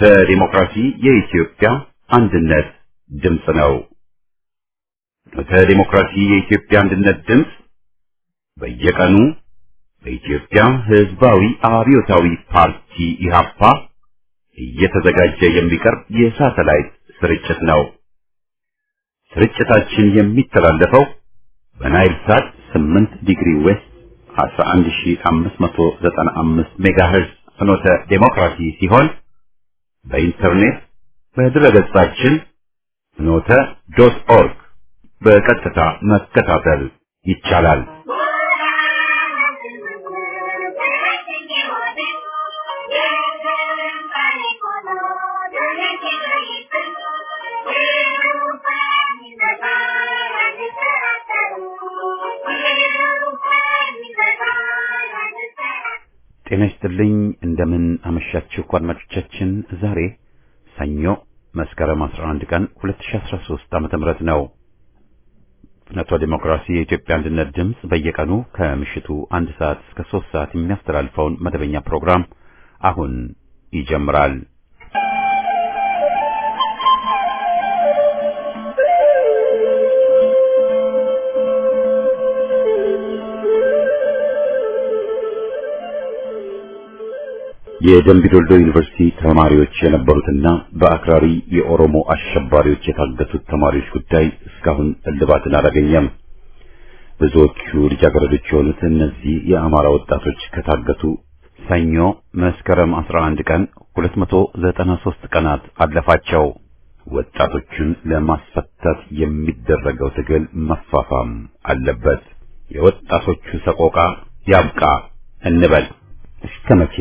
ፍኖተ ዲሞክራሲ የኢትዮጵያ አንድነት ድምፅ ነው። ፍኖተ ዲሞክራሲ የኢትዮጵያ አንድነት ድምፅ በየቀኑ በኢትዮጵያ ሕዝባዊ አብዮታዊ ፓርቲ ኢህአፓ እየተዘጋጀ የሚቀርብ የሳተላይት ስርጭት ነው። ስርጭታችን የሚተላለፈው በናይል ሳት 8 ዲግሪ ዌስት 11595 ሜጋሄርዝ ፍኖተ ዴሞክራሲ ሲሆን በኢንተርኔት በድረገጻችን ፍኖተ ዶት ኦርግ በቀጥታ መከታተል ይቻላል። ጤና ይስጥልኝ። እንደምን አመሻችሁ አድማጮቻችን። ዛሬ ሰኞ መስከረም 11 ቀን 2013 ዓመተ ምህረት ነው። ፍኖተ ዲሞክራሲ የኢትዮጵያ አንድነት ድምፅ በየቀኑ ከምሽቱ አንድ ሰዓት እስከ ሶስት ሰዓት የሚያስተላልፈውን መደበኛ ፕሮግራም አሁን ይጀምራል። የደምቢ ዶልዶ ዩኒቨርሲቲ ተማሪዎች የነበሩትና በአክራሪ የኦሮሞ አሸባሪዎች የታገቱት ተማሪዎች ጉዳይ እስካሁን እልባትን አላገኘም። ብዙዎቹ ልጃገረዶች የሆኑት እነዚህ የአማራ ወጣቶች ከታገቱ ሰኞ መስከረም 11 ቀን 293 ቀናት አለፋቸው። ወጣቶቹን ለማስፈታት የሚደረገው ትግል መፋፋም አለበት። የወጣቶቹ ሰቆቃ ያብቃ እንበል። እስከ መቼ?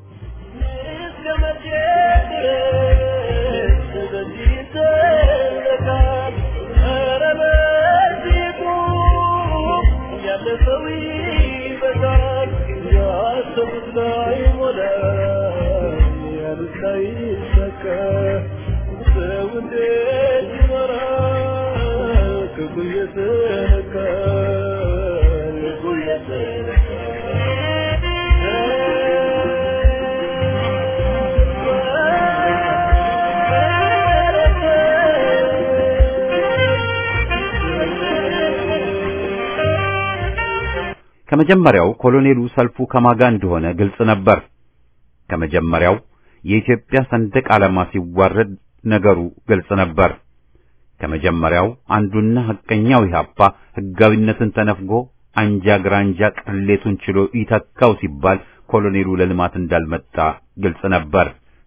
ከመጀመሪያው ኮሎኔሉ ሰልፉ ከማጋ እንደሆነ ግልጽ ነበር። ከመጀመሪያው የኢትዮጵያ ሰንደቅ ዓላማ ሲዋረድ ነገሩ ግልጽ ነበር። ከመጀመሪያው አንዱና ሐቀኛው ኢህአፓ ሕጋዊነትን ተነፍጎ አንጃ ግራንጃ ቅሌቱን ችሎ ይተካው ሲባል ኮሎኔሉ ለልማት እንዳልመጣ ግልጽ ነበር።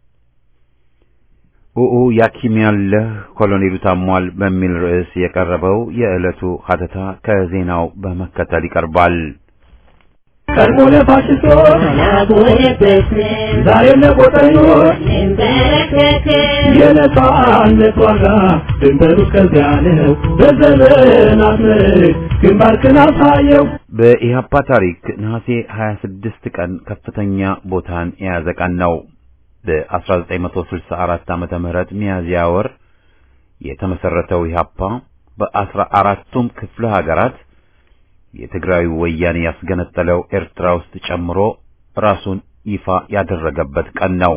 ኡኡ ያኪም ያለህ ኮሎኔሉ ታሟል በሚል ርዕስ የቀረበው የዕለቱ ሀተታ ከዜናው በመከተል ይቀርባል። ቀድሞ ለፋሽስቶች ዛሬም ለቆጠኞች የነጻነት ዋጋ ድንበሩ ከዚያ ነው። በዘመናት ምርክ ግንባርክን አሳየው። በኢህአፓ ታሪክ ነሐሴ 26 ቀን ከፍተኛ ቦታን የያዘ ቀን ነው። በ1964 ዓመተ ምህረት ሚያዝያ ወር የተመሰረተው ኢህአፓ በአስራ አራቱም ክፍለ ሀገራት የትግራዊ ወያኔ ያስገነጠለው ኤርትራ ውስጥ ጨምሮ ራሱን ይፋ ያደረገበት ቀን ነው።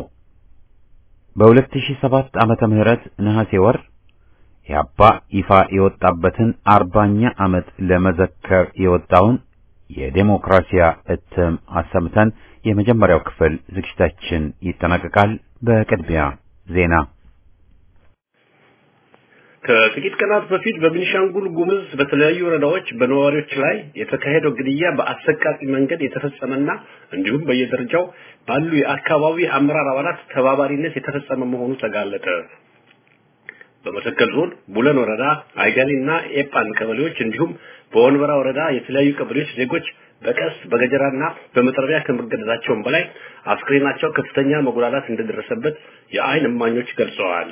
በ2007 ዓመተ ምህረት ነሐሴ ወር ኢህአፓ ይፋ የወጣበትን አርባኛ ዓመት ለመዘከር የወጣውን የዴሞክራሲያ እትም አሰምተን የመጀመሪያው ክፍል ዝግጅታችን ይጠናቀቃል። በቅድሚያ ዜና ከጥቂት ቀናት በፊት በቤኒሻንጉል ጉምዝ በተለያዩ ወረዳዎች በነዋሪዎች ላይ የተካሄደው ግድያ በአሰቃቂ መንገድ የተፈጸመና እንዲሁም በየደረጃው ባሉ የአካባቢ አመራር አባላት ተባባሪነት የተፈጸመ መሆኑ ተጋለጠ። በመተከል ዞን ቡለን ወረዳ አይጋሊና ኤጳን ቀበሌዎች እንዲሁም በወንበራ ወረዳ የተለያዩ ቀበሌዎች ዜጎች በቀስ በገጀራና በመጥረቢያ ከመገደላቸውም በላይ አስክሬናቸው ከፍተኛ መጉላላት እንደደረሰበት የአይን እማኞች ገልጸዋል።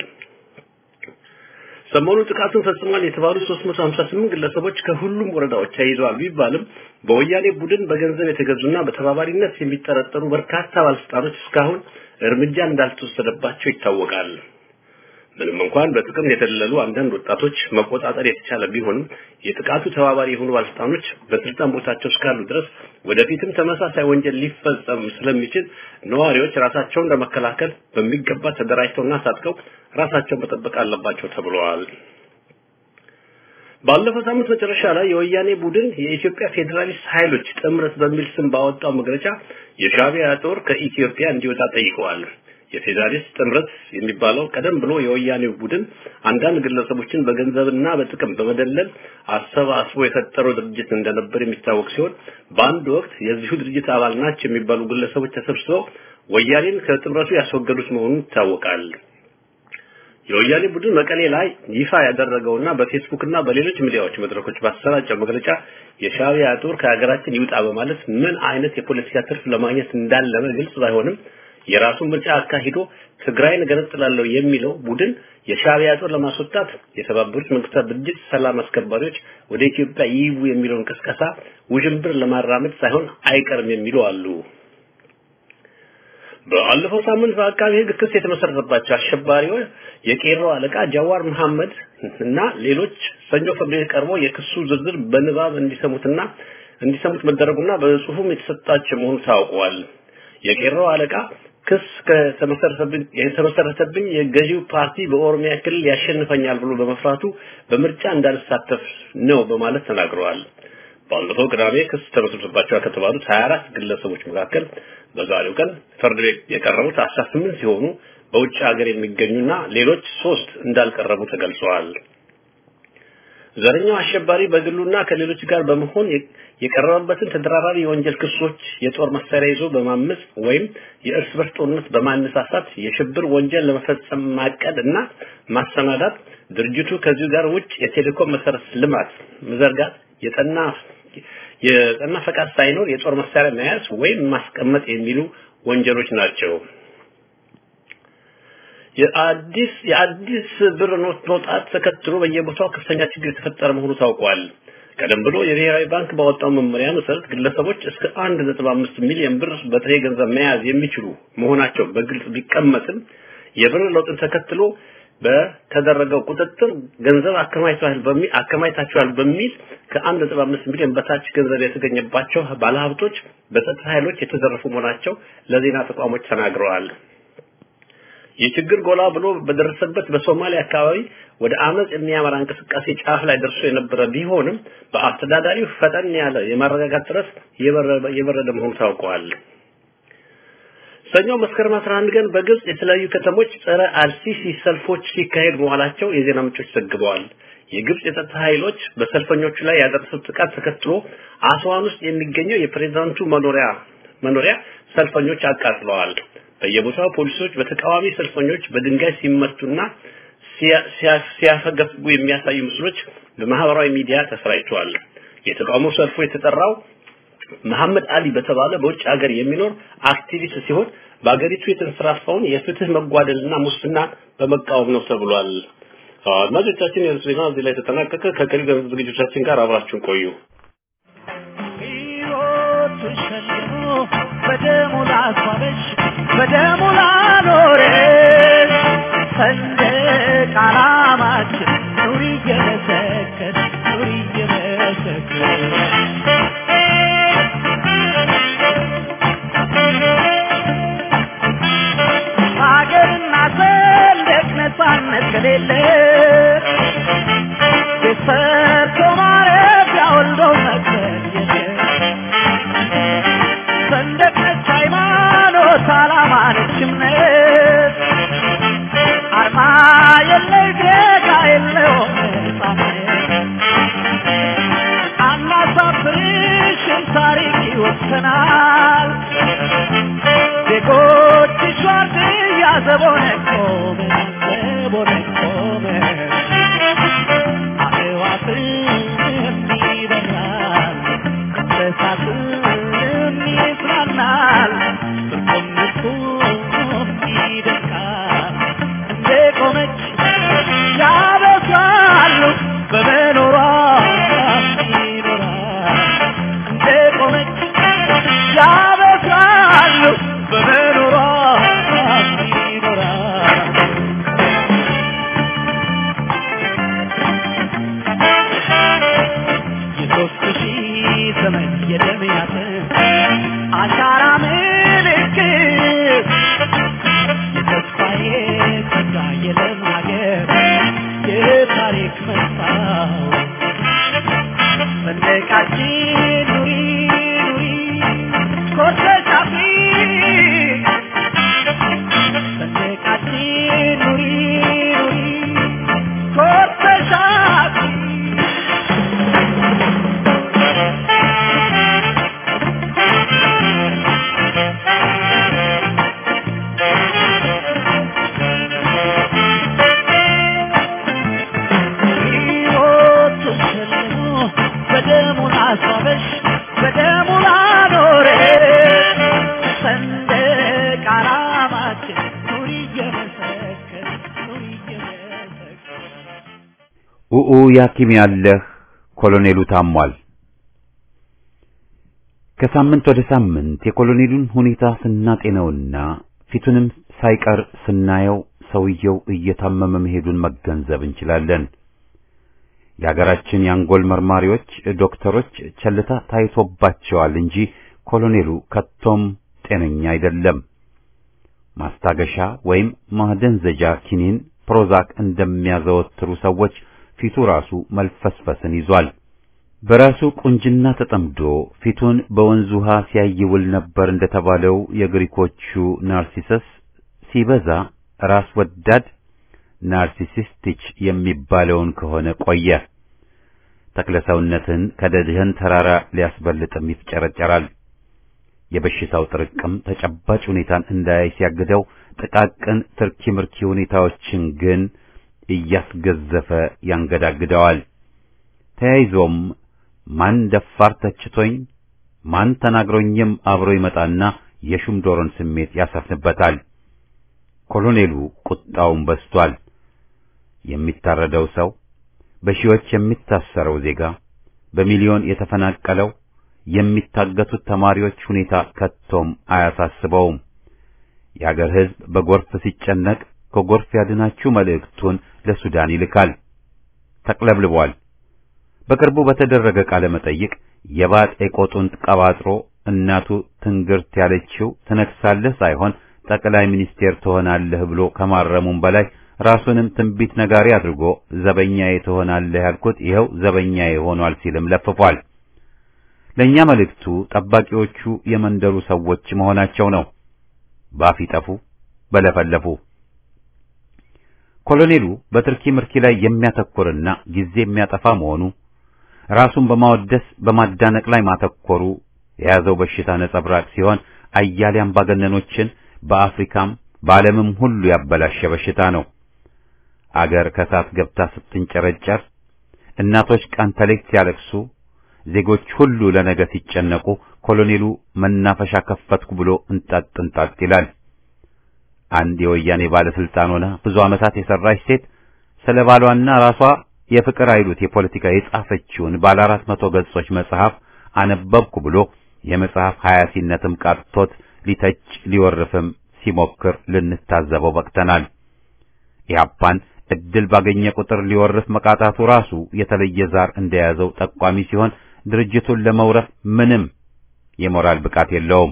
ሰሞኑ ጥቃቱን ፈጽሟል የተባሉ 358 ግለሰቦች ከሁሉም ወረዳዎች ተይዘዋል ቢባልም በወያኔ ቡድን በገንዘብ የተገዙና በተባባሪነት የሚጠረጠሩ በርካታ ባለስልጣኖች እስካሁን እርምጃ እንዳልተወሰደባቸው ይታወቃል። ምንም እንኳን በጥቅም የተደለሉ አንዳንድ ወጣቶች መቆጣጠር የተቻለ ቢሆንም የጥቃቱ ተባባሪ የሆኑ ባለስልጣኖች በስልጣን ቦታቸው እስካሉ ድረስ ወደፊትም ተመሳሳይ ወንጀል ሊፈጸም ስለሚችል ነዋሪዎች ራሳቸውን ለመከላከል በሚገባ ተደራጅተውና ታጥቀው ራሳቸውን መጠበቅ አለባቸው ተብለዋል። ባለፈው ሳምንት መጨረሻ ላይ የወያኔ ቡድን የኢትዮጵያ ፌዴራሊስት ኃይሎች ጥምረት በሚል ስም ባወጣው መግለጫ የሻዕቢያ ጦር ከኢትዮጵያ እንዲወጣ ጠይቀዋል። የፌዴራሊስት ጥምረት የሚባለው ቀደም ብሎ የወያኔው ቡድን አንዳንድ ግለሰቦችን በገንዘብና በጥቅም በመደለል አሰባስቦ የፈጠረው ድርጅት እንደነበር የሚታወቅ ሲሆን በአንድ ወቅት የዚሁ ድርጅት አባል ናቸው የሚባሉ ግለሰቦች ተሰብስበው ወያኔን ከጥምረቱ ያስወገዱት መሆኑ ይታወቃል። የወያኔ ቡድን መቀሌ ላይ ይፋ ያደረገውና በፌስቡክ እና በሌሎች ሚዲያዎች መድረኮች ባሰራጨው መግለጫ የሻዕቢያ ጦር ከሀገራችን ይውጣ በማለት ምን አይነት የፖለቲካ ትርፍ ለማግኘት እንዳለመ ግልጽ ባይሆንም የራሱን ምርጫ አካሂዶ ትግራይን ገነጥላለሁ የሚለው ቡድን የሻዕቢያ ጦር ለማስወጣት የተባበሩት መንግስታት ድርጅት ሰላም አስከባሪዎች ወደ ኢትዮጵያ ይይቡ የሚለውን ቅስቀሳ ውዥንብር ለማራመድ ሳይሆን አይቀርም የሚሉ አሉ። በአለፈው ሳምንት በአቃቢ ሕግ ክስ የተመሰረተባቸው አሸባሪዎች የቄሮ አለቃ ጃዋር መሐመድ እና ሌሎች ሰኞ ፍርድ ቤት ቀርበው የክሱ ዝርዝር በንባብ እንዲሰሙትና እንዲሰሙት መደረጉና በጽሁፍም የተሰጣቸው መሆኑ ታውቋል። የቄሮ አለቃ ክስ ከተመሰረተብኝ የተመሰረተብኝ የገዢው ፓርቲ በኦሮሚያ ክልል ያሸንፈኛል ብሎ በመፍራቱ በምርጫ እንዳልሳተፍ ነው በማለት ተናግረዋል። ባለፈው ቅዳሜ ክስ ተመስርቶባቸዋል ከተባሉት 24 ግለሰቦች መካከል በዛሬው ቀን ፍርድ ቤት የቀረቡት 18 ሲሆኑ በውጭ ሀገር የሚገኙና ሌሎች ሶስት እንዳልቀረቡ ተገልጸዋል። ዘረኛው አሸባሪ በግሉና ከሌሎች ጋር በመሆን የቀረበበትን ተደራራቢ የወንጀል ክሶች የጦር መሳሪያ ይዞ በማመጽ ወይም የእርስ በርስ ጦርነት በማነሳሳት የሽብር ወንጀል ለመፈጸም ማቀድ እና ማሰናዳት ድርጅቱ ከዚሁ ጋር ውጭ የቴሌኮም መሰረት ልማት መዘርጋት የጠና የጠና ፈቃድ ሳይኖር የጦር መሳሪያ መያዝ ወይም ማስቀመጥ የሚሉ ወንጀሎች ናቸው። የአዲስ የአዲስ ብር ኖት መውጣት ተከትሎ በየቦታው ከፍተኛ ችግር የተፈጠረ መሆኑ ታውቋል። ቀደም ብሎ የብሔራዊ ባንክ ባወጣው መመሪያ መሰረት ግለሰቦች እስከ 1.5 ሚሊዮን ብር በጥሬ ገንዘብ መያዝ የሚችሉ መሆናቸው በግልጽ ቢቀመጥም የብር ለውጥን ተከትሎ በተደረገው ቁጥጥር ገንዘብ አከማይተዋል በሚል አከማይታቸዋል በሚል ከ1.5 ሚሊዮን በታች ገንዘብ የተገኘባቸው ባለሀብቶች በጸጥታ ኃይሎች የተዘረፉ መሆናቸው ለዜና ተቋሞች ተናግረዋል። ይህ ችግር ጎላ ብሎ በደረሰበት በሶማሊያ አካባቢ ወደ አመጽ የሚያመራ እንቅስቃሴ ጫፍ ላይ ደርሶ የነበረ ቢሆንም በአስተዳዳሪው ፈጠን ያለ የማረጋጋት ጥረት የበረደ መሆኑ ታውቋል። ሰኞ መስከረም 11 ቀን በግብጽ የተለያዩ ከተሞች ጸረ አልሲሲ ሰልፎች ሲካሄድ መዋላቸው የዜና ምንጮች ዘግበዋል። የግብጽ የጸጥታ ኃይሎች በሰልፈኞቹ ላይ ያደረሱት ጥቃት ተከትሎ አስዋን ውስጥ የሚገኘው የፕሬዝዳንቱ መኖሪያ መኖሪያ ሰልፈኞች አቃጥለዋል። በየቦታው ፖሊሶች በተቃዋሚ ሰልፈኞች በድንጋይ ሲመቱና ሲያፈገፍጉ የሚያሳዩ ምስሎች በማህበራዊ ሚዲያ ተሰራጭተዋል። የተቃውሞ ሰልፉ የተጠራው መሐመድ አሊ በተባለ በውጭ ሀገር የሚኖር አክቲቪስት ሲሆን በአገሪቱ የተንሰራፋውን የፍትህ መጓደልና ሙስና በመቃወም ነው ተብሏል። አድማጮቻችን የርዕሰ ዜና እዚህ ላይ ተጠናቀቀ። ከቀሪ ዝግጅቶቻችን ጋር አብራችሁን ቆዩ። በደሙ ላስዋበሽ በደሙ ላኖረሽ ሰንደቅ ዓላማችን ኑሪ እየመሰከር ኑሪ እየመሰከር ሀገርና ሰንደቅ ነፃነት ከሌለ የሰርቶ ማረፊያ ወልዶ መቅበር የለም ሰንደቅ ነች ሃይማኖት ዓላማ ነች እምነት አርማ የለይ ዜጋ የለውም ነፃነት አናሳብ ሰንደቃችን ኑሪ ኑሪ ኮርተሽ አፍሪ ሰንደቃችን ኑሪ ኑሪ ኮርተሽ አፍሪ ሕይወት ተሸልሞ በደሙ ላስዋበሽ በደሙ ላኖረሽ ሰንደቅ ዓላማችን ኑሪ እየመሰከር ኑሪ እየመሰከር ኡኡ ያኪም ያለህ ኮሎኔሉ ታሟል። ከሳምንት ወደ ሳምንት የኮሎኔሉን ሁኔታ ስናጤነውና ፊቱንም ሳይቀር ስናየው ሰውየው እየታመመ መሄዱን መገንዘብ እንችላለን። የሀገራችን የአንጎል መርማሪዎች ዶክተሮች ቸልታ ታይቶባቸዋል እንጂ ኮሎኔሉ ከቶም ጤነኛ አይደለም። ማስታገሻ ወይም ማደንዘጃ ኪኒን ፕሮዛክ እንደሚያዘወትሩ ሰዎች ፊቱ ራሱ መልፈስፈስን ይዟል። በራሱ ቁንጅና ተጠምዶ ፊቱን በወንዝ ውሃ ሲያይውል ነበር እንደተባለው የግሪኮቹ ናርሲሰስ ሲበዛ ራስ ወዳድ ናርሲሲስቲች የሚባለውን ከሆነ ቆየ። ተክለሰውነትን ከደድህን ተራራ ሊያስበልጥም ይፍጨረጨራል። የበሽታው ጥርቅም ተጨባጭ ሁኔታን እንዳያይ ሲያግደው፣ ጥቃቅን ትርኪ ምርኪ ሁኔታዎችን ግን እያስገዘፈ ያንገዳግደዋል። ተያይዞም ማን ደፋር ተችቶኝ ማን ተናግሮኝም አብሮ ይመጣና የሹም ዶሮን ስሜት ያሰፍንበታል። ኮሎኔሉ ቁጣውን በስቷል። የሚታረደው ሰው፣ በሺዎች የሚታሰረው ዜጋ፣ በሚሊዮን የተፈናቀለው፣ የሚታገቱት ተማሪዎች ሁኔታ ከቶም አያሳስበውም። የአገር ሕዝብ በጎርፍ ሲጨነቅ ከጎርፍ ያድናችሁ መልእክቱን ለሱዳን ይልካል። ተቅለብልቧል። በቅርቡ በተደረገ ቃለ መጠይቅ የባጤ ቆጡን ቀባጥሮ እናቱ ትንግርት ያለችው ትነክሳለህ ሳይሆን ጠቅላይ ሚኒስቴር ትሆናለህ ብሎ ከማረሙም በላይ ራሱንም ትንቢት ነጋሪ አድርጎ ዘበኛዬ ትሆናለህ ያልኩት ይኸው ዘበኛዬ ሆኗል ሲልም ለፍፏል። ለእኛ መልእክቱ ጠባቂዎቹ የመንደሩ ሰዎች መሆናቸው ነው። ባፍ ይጠፉ በለፈለፉ። ኮሎኔሉ በትርኪ ምርኪ ላይ የሚያተኩርና ጊዜ የሚያጠፋ መሆኑ ራሱን በማወደስ በማዳነቅ ላይ ማተኮሩ የያዘው በሽታ ነጸብራቅ ሲሆን አያሌ አምባገነኖችን በአፍሪካም በዓለምም ሁሉ ያበላሸ በሽታ ነው። አገር ከሳት ገብታ ስትንጨረጨር፣ እናቶች ቀን ተሌት ሲያለቅሱ፣ ዜጎች ሁሉ ለነገ ሲጨነቁ ኮሎኔሉ መናፈሻ ከፈትኩ ብሎ እንጣጥ እንጣጥ ይላል። አንድ የወያኔ ባለስልጣን ሆና ብዙ ዓመታት የሰራች ሴት ስለ ባሏና ራሷ የፍቅር አይሉት የፖለቲካ የጻፈችውን ባለ አራት መቶ ገጾች መጽሐፍ አነበብኩ ብሎ የመጽሐፍ ሀያሲነትም ቃጥቶት ሊተች ሊወርፍም ሲሞክር ልንታዘበው በቅተናል። ኢህአፓን እድል ባገኘ ቁጥር ሊወርፍ መቃጣቱ ራሱ የተለየ ዛር እንደያዘው ጠቋሚ ሲሆን ድርጅቱን ለመውረፍ ምንም የሞራል ብቃት የለውም።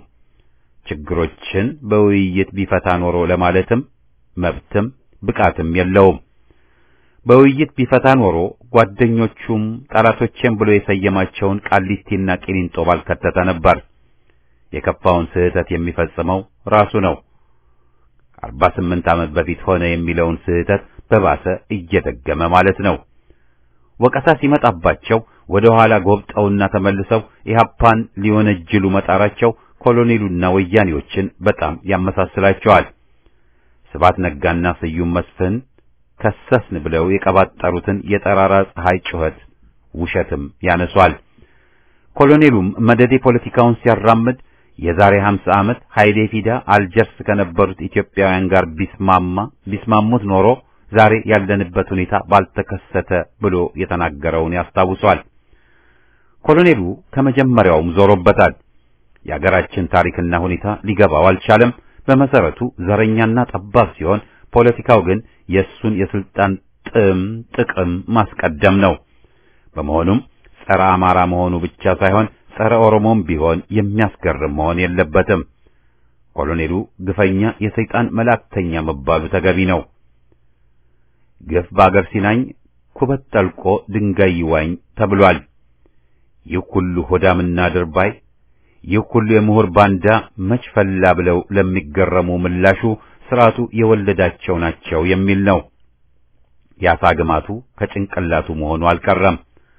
ችግሮችን በውይይት ቢፈታ ኖሮ ለማለትም መብትም ብቃትም የለውም። በውይይት ቢፈታ ኖሮ ጓደኞቹም ጠላቶቼም ብሎ የሰየማቸውን ቃሊቲና ቂሊንጦ ባልከተተ ነበር። የከፋውን ስህተት የሚፈጽመው ራሱ ነው። አርባ ስምንት ዓመት በፊት ሆነ የሚለውን ስህተት በባሰ እየደገመ ማለት ነው። ወቀሳ ሲመጣባቸው ወደ ኋላ ጎብጠውና ተመልሰው ኢህአፓን ሊወነጅሉ መጣራቸው ኮሎኔሉና ወያኔዎችን በጣም ያመሳስላቸዋል። ስባት ነጋና ስዩም መስፍን ከሰስን ብለው የቀባጠሩትን የጠራራ ፀሐይ ጩኸት ውሸትም ያነሷል። ኮሎኔሉም መደዴ ፖለቲካውን ሲያራምድ የዛሬ 50 ዓመት ኃይሌ ፊዳ አልጀርስ ከነበሩት ኢትዮጵያውያን ጋር ቢስማማ ቢስማሙት ኖሮ ዛሬ ያለንበት ሁኔታ ባልተከሰተ ብሎ የተናገረውን ያስታውሷል። ኮሎኔሉ ከመጀመሪያውም ዞሮበታል። የአገራችን ታሪክና ሁኔታ ሊገባው አልቻለም። በመሰረቱ ዘረኛና ጠባብ ሲሆን ፖለቲካው ግን የእሱን የስልጣን ጥም ጥቅም ማስቀደም ነው። በመሆኑም ጸረ አማራ መሆኑ ብቻ ሳይሆን ጸረ ኦሮሞም ቢሆን የሚያስገርም መሆን የለበትም። ኮሎኔሉ ግፈኛ የሰይጣን መላእክተኛ መባሉ ተገቢ ነው። ግፍ በአገር ሲናኝ ኩበት ጠልቆ ድንጋይ ይዋኝ ተብሏል። ይህ ሁሉ ሆዳምና ድርባይ ይህ ሁሉ የምሁር ባንዳ መች ፈላ ብለው ለሚገረሙ ምላሹ ስርዓቱ የወለዳቸው ናቸው የሚል ነው። ያሳ ግማቱ ከጭንቅላቱ መሆኑ አልቀረም።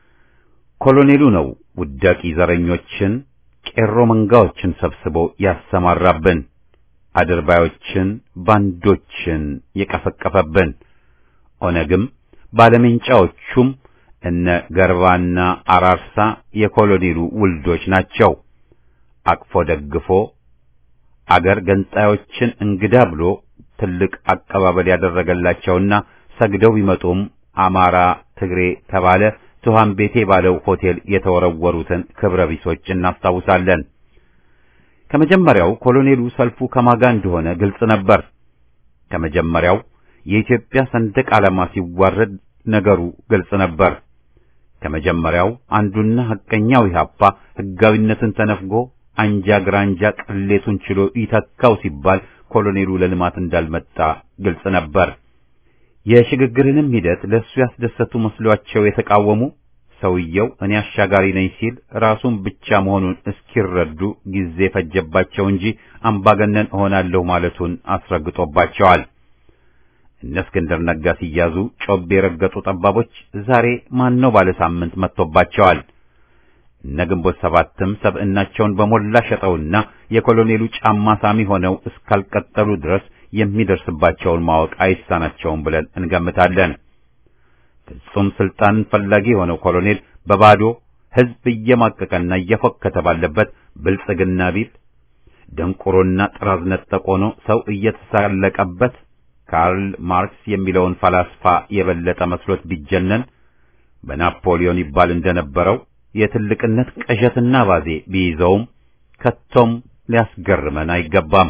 ኮሎኔሉ ነው ውዳቂ ዘረኞችን፣ ቄሮ መንጋዎችን ሰብስቦ ያሰማራብን፣ አድርባዮችን፣ ባንዶችን የቀፈቀፈብን። ኦነግም ባለሜንጫዎቹም እነ ገርባና አራርሳ የኮሎኔሉ ውልዶች ናቸው። አቅፎ ደግፎ አገር ገንጣዮችን እንግዳ ብሎ ትልቅ አቀባበል ያደረገላቸውና ሰግደው ቢመጡም አማራ፣ ትግሬ ተባለ ትኋን ቤቴ ባለው ሆቴል የተወረወሩትን ክብረ ቢሶች እናስታውሳለን። ከመጀመሪያው ኮሎኔሉ ሰልፉ ከማጋ እንደሆነ ግልጽ ነበር። ከመጀመሪያው የኢትዮጵያ ሰንደቅ ዓላማ ሲዋረድ ነገሩ ግልጽ ነበር። ከመጀመሪያው አንዱና ሐቀኛው ኢህአፓ ሕጋዊነትን ተነፍጎ አንጃ ግራንጃ ቅሌቱን ችሎ ይተካው ሲባል ኮሎኔሉ ለልማት እንዳልመጣ ግልጽ ነበር። የሽግግርንም ሂደት ለእሱ ያስደሰቱ መስሏቸው የተቃወሙ ሰውየው እኔ አሻጋሪ ነኝ ሲል ራሱን ብቻ መሆኑን እስኪረዱ ጊዜ ፈጀባቸው እንጂ አምባገነን እሆናለሁ ማለቱን አስረግጦባቸዋል። እነ እስክንድር ነጋ ሲያዙ ጮቤ የረገጡ ጠባቦች ዛሬ ማን ነው ባለ ሳምንት መጥቶባቸዋል። እነ ግንቦት ሰባትም ሰብዕናቸውን በሞላ ሸጠውና የኮሎኔሉ ጫማ ሳሚ ሆነው እስካልቀጠሉ ድረስ የሚደርስባቸውን ማወቅ አይሳናቸውም ብለን እንገምታለን። ፍጹም ስልጣን ፈላጊ የሆነው ኮሎኔል በባዶ ሕዝብ እየማቀቀና እየፎከተ ባለበት ብልጽግና ቢል ደንቆሮና ጥራዝ ነጠቅ ሆኖ ሰው እየተሳለቀበት ካርል ማርክስ የሚለውን ፈላስፋ የበለጠ መስሎት ቢጀነን በናፖሊዮን ይባል እንደነበረው የትልቅነት ቅዠትና ባዜ ቢይዘውም ከቶም ሊያስገርመን አይገባም።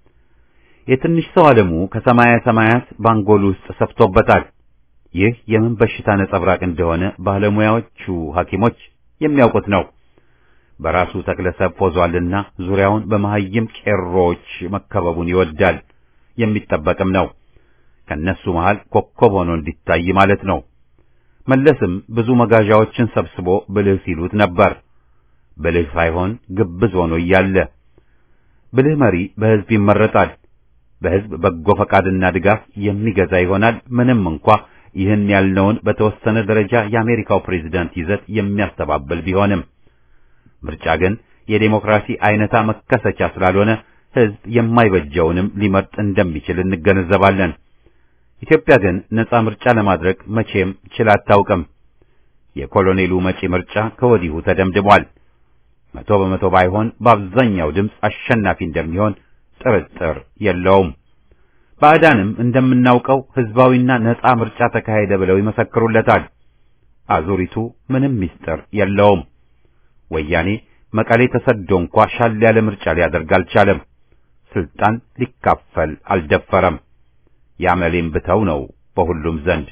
የትንሽ ሰው ዓለሙ ከሰማያ ሰማያት ባንጎል ውስጥ ሰፍቶበታል። ይህ የምን በሽታ ነጸብራቅ እንደሆነ ባለሙያዎቹ ሐኪሞች የሚያውቁት ነው። በራሱ ተክለሰብ ፎዟልና ዙሪያውን በመሐይም ቄሮዎች መከበቡን ይወዳል። የሚጠበቅም ነው። ከነሱ መሃል ኮከብ ሆኖ እንዲታይ ማለት ነው። መለስም ብዙ መጋዣዎችን ሰብስቦ ብልህ ሲሉት ነበር። ብልህ ሳይሆን ግብዝ ሆኖ እያለ ብልህ መሪ በሕዝብ ይመረጣል። በሕዝብ በጎ ፈቃድና ድጋፍ የሚገዛ ይሆናል። ምንም እንኳ ይህን ያልነውን በተወሰነ ደረጃ የአሜሪካው ፕሬዝዳንት ይዘት የሚያስተባብል ቢሆንም ምርጫ ግን የዴሞክራሲ አይነታ መከሰቻ ስላልሆነ ሕዝብ የማይበጀውንም ሊመርጥ እንደሚችል እንገነዘባለን። ኢትዮጵያ ግን ነጻ ምርጫ ለማድረግ መቼም ችላ አታውቅም። የኮሎኔሉ መጪ ምርጫ ከወዲሁ ተደምድሟል። መቶ በመቶ ባይሆን በአብዛኛው ድምፅ አሸናፊ እንደሚሆን ጥርጥር የለውም። ባዕዳንም እንደምናውቀው ሕዝባዊና ነጻ ምርጫ ተካሄደ ብለው ይመሰክሩለታል። አዙሪቱ ምንም ምስጢር የለውም። ወያኔ መቀሌ ተሰዶ እንኳ ሻል ያለ ምርጫ ሊያደርግ አልቻለም። ስልጣን ሊካፈል አልደፈረም። ያመሌም ብተው ነው በሁሉም ዘንድ።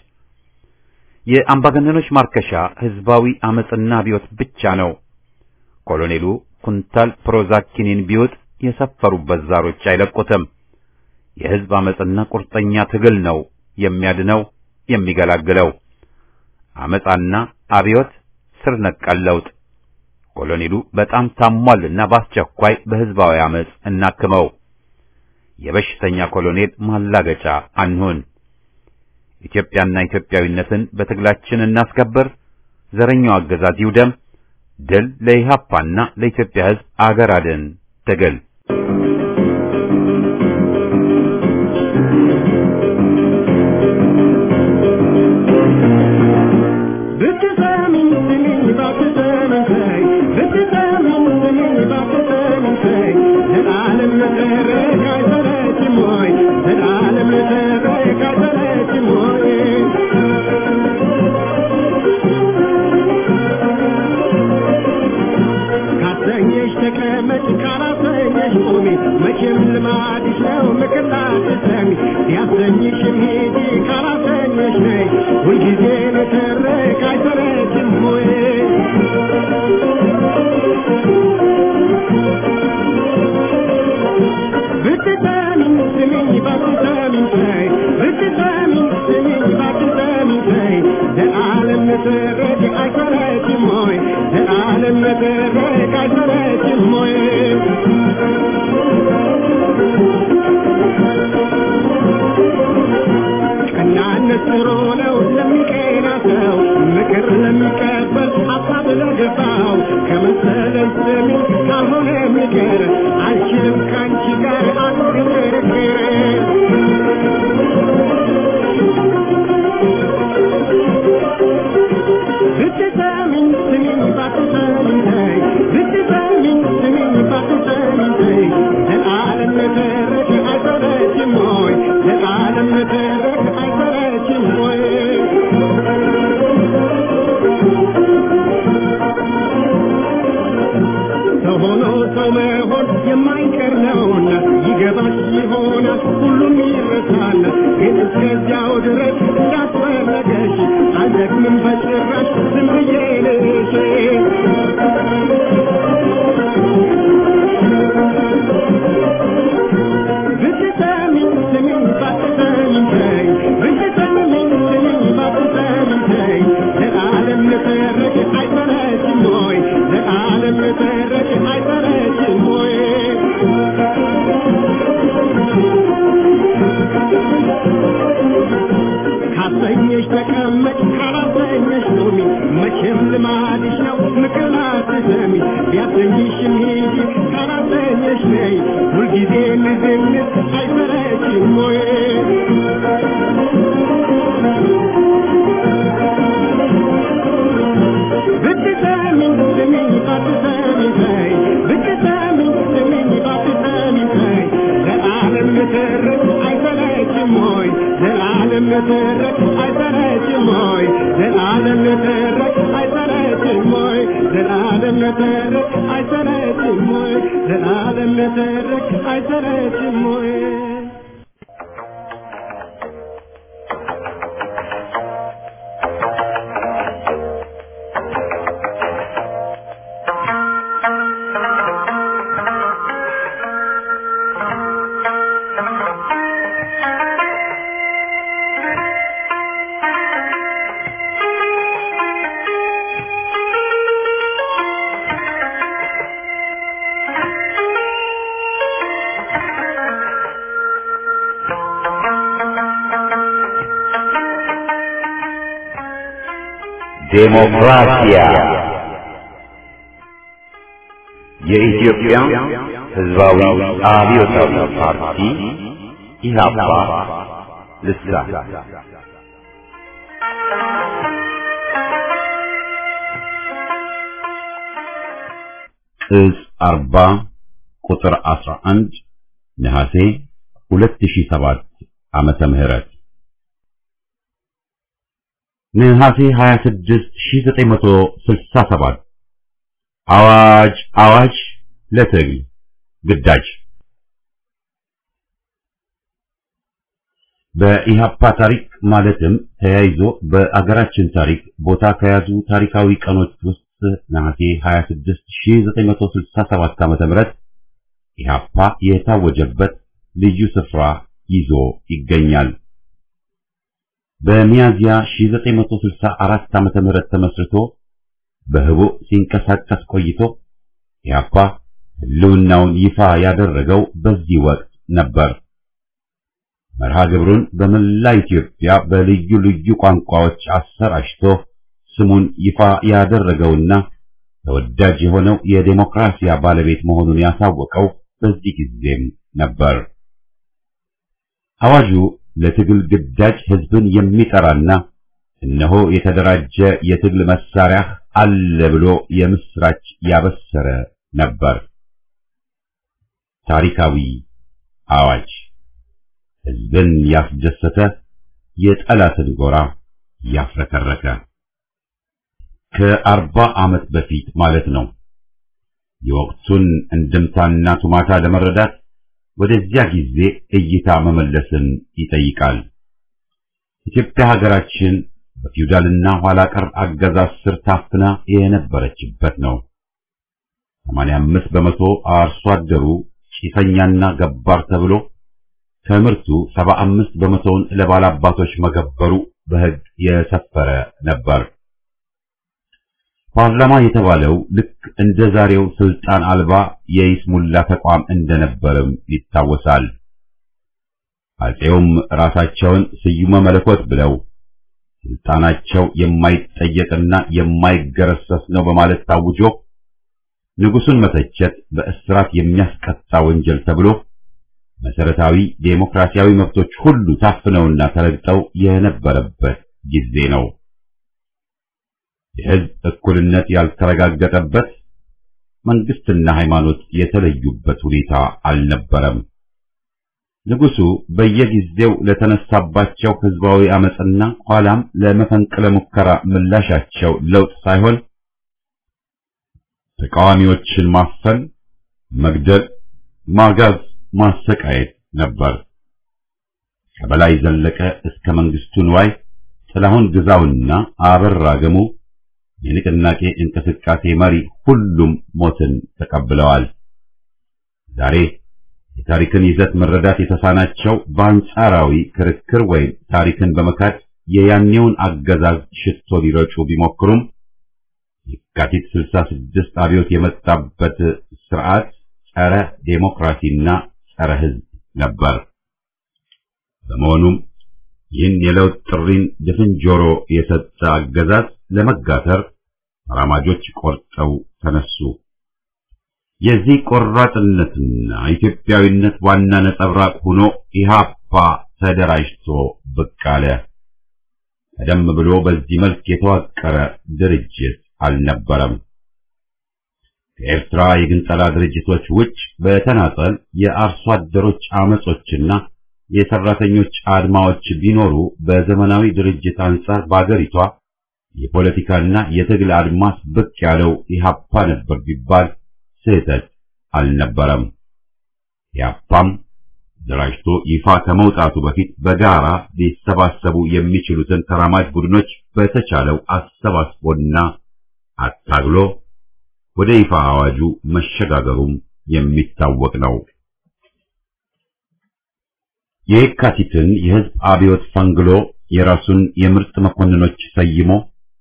የአምባገነኖች ማርከሻ ሕዝባዊ አመጽና አብዮት ብቻ ነው። ኮሎኔሉ ኩንታል ፕሮዛኪኒን ቢውጥ የሰፈሩበት ዛሮች አይለቁትም። የሕዝብ አመጽና ቁርጠኛ ትግል ነው የሚያድነው የሚገላግለው። አመጻና አብዮት ስር ነቀል ለውጥ። ኮሎኔሉ በጣም ታሟልና በአስቸኳይ በሕዝባዊ አመጽ እናክመው። የበሽተኛ ኮሎኔል ማላገጫ አንሁን። ኢትዮጵያና ኢትዮጵያዊነትን በትግላችን እናስከብር። ዘረኛው አገዛዝ ይውደም። ድል ለኢህአፓና ለኢትዮጵያ ሕዝብ አገር አድን ትግል I ዘላለም መድረክ አይሰለችም ወይ ቀናነት ጥሩ ነው ለሚቀና ሰው ምክር ለሚቀበል ሀሳብ ለገባው ከመሰለን ስሚ ካልሆነ የሚቀር አልችልም ከአንቺ ጋር አልክርክር ብትሰሚኝ ስሚኝ ባትሰሚኝ ተይ ብትሰሚኝ ስሚኝ ባትሰሚኝ ተይ ዘላለም መተረክ አይሰለችም ወይ ዘላለም መተረክ አይሰለችም ወይ ሰው ሆኖ ሰው መሆን የማይቀር ነውና ይገባሽ ይሆናል ሁሉም ይረሳል ግን እስከዚያው ድረስ እንዳስፈለገሽ አልደግምም በጭራሽ ዝም ብዬ ልሽ ብትሰሚኝ ስሚኝ ባትሰሚኝ ተይ ብትሰሚኝ ስሚኝ ባትሰሚኝ ተይ ዘላለም መተረክ አይሰለችም ወይ ዘላለም መተረክ አይሰለችም ወይ ካሰኘሽ ተቀመጭ ካላሰኘሽ ቁሚ መቼም ልማድሽ ነው ምክር አትሰሚ ቢያሰኝሽም ሂጂ ካላሰኘሽ ነይ ሁልጊዜ ንዝንዝ አይሰለችም ወይ ብትሰሚኝ ስሚኝ ባትሰሚኝ ተይ ብትሰሚኝ ስሚኝ ባትሰሚኝ ተይ ዘላለም መተረክ አይሰለችም ወይ ዘላለም መተረክ አይሰለችም ወይ ዘላለም መተረክ አይሰለችም ወይ ዘላለም መተረክ አይሰለችም ወይ ዘላለም መተረክ አይሰለችም ወይ ዴሞክራሲያ የኢትዮጵያ ሕዝባዊ አብዮታዊ ፓርቲ ኢህአፓ ልሳን ቅጽ አርባ ቁጥር አስራ አንድ ነሐሴ ሁለት ሺህ ሰባት ዓመተ ምህረት ነሐሴ 26 1967 አዋጅ አዋጅ ለትግል ግዳጅ በኢህአፓ ታሪክ ማለትም ተያይዞ በአገራችን ታሪክ ቦታ ከያዙ ታሪካዊ ቀኖች ውስጥ ነሐሴ 26 1967 ዓመተ ምህረት ኢህአፓ የታወጀበት ልዩ ስፍራ ይዞ ይገኛል። በሚያዚያ 1964 ዓመተ ምህረት ተመስርቶ በህቡ ሲንቀሳቀስ ቆይቶ ኢህአፓ ህልውናውን ይፋ ያደረገው በዚህ ወቅት ነበር። መርሃ ግብሩን በመላ ኢትዮጵያ በልዩ ልዩ ቋንቋዎች አሰራጭቶ ስሙን ይፋ ያደረገውና ተወዳጅ የሆነው የዴሞክራሲያ ባለቤት መሆኑን ያሳወቀው በዚህ ጊዜም ነበር። አዋጁ ለትግል ግዳጅ ህዝብን የሚጠራና እነሆ የተደራጀ የትግል መሳሪያ አለ ብሎ የምስራች ያበሰረ ነበር። ታሪካዊ አዋጅ ህዝብን ያስደሰተ፣ የጠላትን ጎራ ያፍረከረከ ከአርባ ዓመት በፊት ማለት ነው። የወቅቱን እንድምታና ቱማታ ለመረዳት ወደዚያ ጊዜ እይታ መመለስን ይጠይቃል። ኢትዮጵያ ሀገራችን በፊውዳልና ኋላ ቀር አገዛዝ ስር ታፍና የነበረችበት ነው። 85 በመቶ አርሶ አደሩ ጭሰኛና ገባር ተብሎ ከምርቱ 75 በመቶውን ለባላባቶች መገበሩ በሕግ የሰፈረ ነበር። ፓርላማ የተባለው ልክ እንደ ዛሬው ስልጣን አልባ የይስሙላ ተቋም እንደነበርም ይታወሳል። አጼውም ራሳቸውን ስዩመ መለኮት ብለው ስልጣናቸው የማይጠየቅና የማይገረሰስ ነው በማለት ታውጆ ንጉሱን መተቸት በእስራት የሚያስቀጣ ወንጀል ተብሎ መሰረታዊ ዴሞክራሲያዊ መብቶች ሁሉ ታፍነውና ተረግጠው የነበረበት ጊዜ ነው። የሕዝብ እኩልነት ያልተረጋገጠበት መንግስትና ሃይማኖት የተለዩበት ሁኔታ አልነበረም። ንጉሱ በየጊዜው ለተነሳባቸው ህዝባዊ አመጽና ኋላም ለመፈንቅለ ሙከራ ምላሻቸው ለውጥ ሳይሆን ተቃዋሚዎችን ማፈን፣ መግደል፣ ማጋዝ፣ ማሰቃየት ነበር። ከበላይ ዘለቀ እስከ መንግስቱ ንዋይ፣ ጥላሁን ግዛውና አበራ ገሙ የንቅናቄ እንቅስቃሴ መሪ ሁሉም ሞትን ተቀብለዋል። ዛሬ የታሪክን ይዘት መረዳት የተሳናቸው በአንጻራዊ ክርክር ወይም ታሪክን በመካድ የያኔውን አገዛዝ ሽቶ ሊረጩ ቢሞክሩም የካቲት 66 አብዮት የመጣበት ስርዓት ጸረ ዴሞክራሲና ጸረ ህዝብ ነበር። በመሆኑም ይህን የለውጥ ጥሪን ድፍን ጆሮ የሰጠ አገዛዝ ለመጋተር ተራማጆች ቆርጠው ተነሱ። የዚህ ቆራጥነትና ኢትዮጵያዊነት ዋና ነጸብራቅ ሆኖ ኢህአፓ ተደራጅቶ ብቅ አለ። ቀደም ብሎ በዚህ መልክ የተዋቀረ ድርጅት አልነበረም። ከኤርትራ የግንጠላ ድርጅቶች ውጭ በተናጠል የአርሶ አደሮች አመጾችና የሰራተኞች አድማዎች ቢኖሩ በዘመናዊ ድርጅት አንጻር በአገሪቷ የፖለቲካና የትግል አድማስ ብቅ ያለው ኢህአፓ ነበር ቢባል ስህተት አልነበረም። ኢህአፓም ደራጅቶ ይፋ ከመውጣቱ በፊት በጋራ ሊሰባሰቡ የሚችሉትን ተራማጅ ቡድኖች በተቻለው አሰባስቦና አታግሎ ወደ ይፋ አዋጁ መሸጋገሩም የሚታወቅ ነው። የየካቲትን የህዝብ አብዮት ፈንግሎ የራሱን የምርጥ መኮንኖች ሰይሞ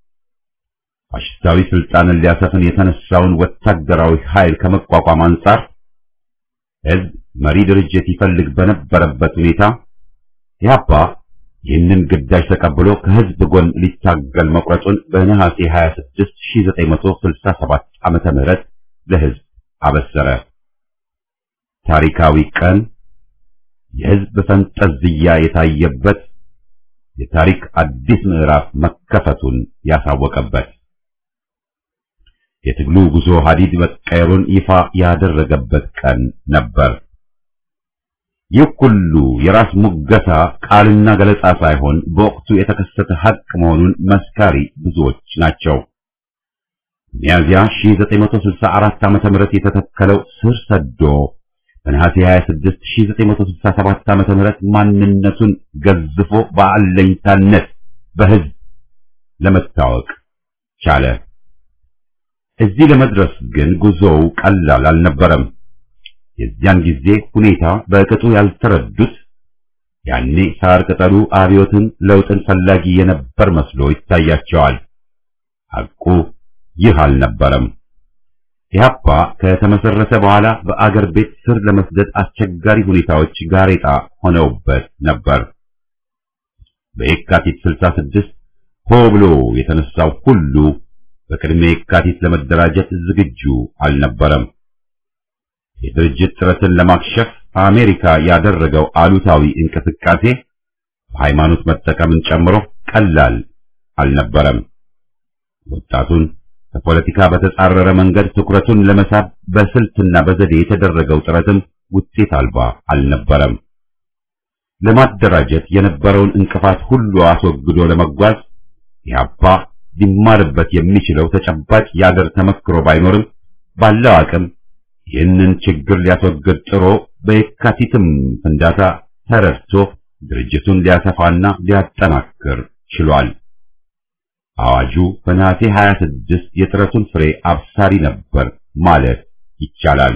ፋሽስታዊ ስልጣንን ሊያሰፍን የተነሳውን ወታደራዊ ኃይል ከመቋቋም አንጻር ህዝብ መሪ ድርጅት ይፈልግ በነበረበት ሁኔታ ኢህአፓ ይህንን ግዳጅ ተቀብሎ ከህዝብ ጎን ሊታገል መቁረጡን በነሐሴ 26 1967 ዓመተ ምህረት ለህዝብ አበሰረ። ታሪካዊ ቀን የህዝብ ፈንጠዝያ የታየበት የታሪክ አዲስ ምዕራፍ መከፈቱን ያሳወቀበት የትግሉ ጉዞ ሀዲድ መቀየሩን ይፋ ያደረገበት ቀን ነበር። ይህ ሁሉ የራስ ሙገሳ ቃልና ገለጻ ሳይሆን በወቅቱ የተከሰተ ሀቅ መሆኑን መስካሪ ብዙዎች ናቸው። ሚያዝያ 1964 ዓመተ ምህረት የተተከለው ስር ሰዶ በነሐሴ 26 1967 ዓመተ ምህረት ማንነቱን ገዝፎ በአለኝታነት በህዝብ ለመታወቅ ቻለ። እዚህ ለመድረስ ግን ጉዞው ቀላል አልነበረም። የዚያን ጊዜ ሁኔታ በቅጡ ያልተረዱት ያኔ ሳር ቅጠሉ አብዮትን ለውጥን ፈላጊ የነበር መስሎ ይታያቸዋል። ሐቁ ይህ አልነበረም። ኢህአፓ ከተመሰረተ በኋላ በአገር ቤት ስር ለመስደድ አስቸጋሪ ሁኔታዎች ጋሬጣ ሆነውበት ነበር። በየካቲት 66 ሆ ብሎ የተነሳው ሁሉ በቅድመ የካቲት ለመደራጀት ዝግጁ አልነበረም። የድርጅት ጥረትን ለማክሸፍ አሜሪካ ያደረገው አሉታዊ እንቅስቃሴ በሃይማኖት መጠቀምን ጨምሮ ቀላል አልነበረም። ወጣቱን ከፖለቲካ በተጻረረ መንገድ ትኩረቱን ለመሳብ በስልትና በዘዴ የተደረገው ጥረትም ውጤት አልባ አልነበረም። ለማደራጀት የነበረውን እንቅፋት ሁሉ አስወግዶ ለመጓዝ ኢህአፓ ሊማርበት የሚችለው ተጨባጭ የአገር ተመክሮ ባይኖርም ባለው አቅም ይህንን ችግር ሊያስወግድ ጥሮ በየካቲትም ፍንዳታ ተረድቶ ድርጅቱን ሊያሰፋና ሊያጠናክር ችሏል። አዋጁ በነሐሴ 26 የጥረቱን ፍሬ አብሳሪ ነበር ማለት ይቻላል።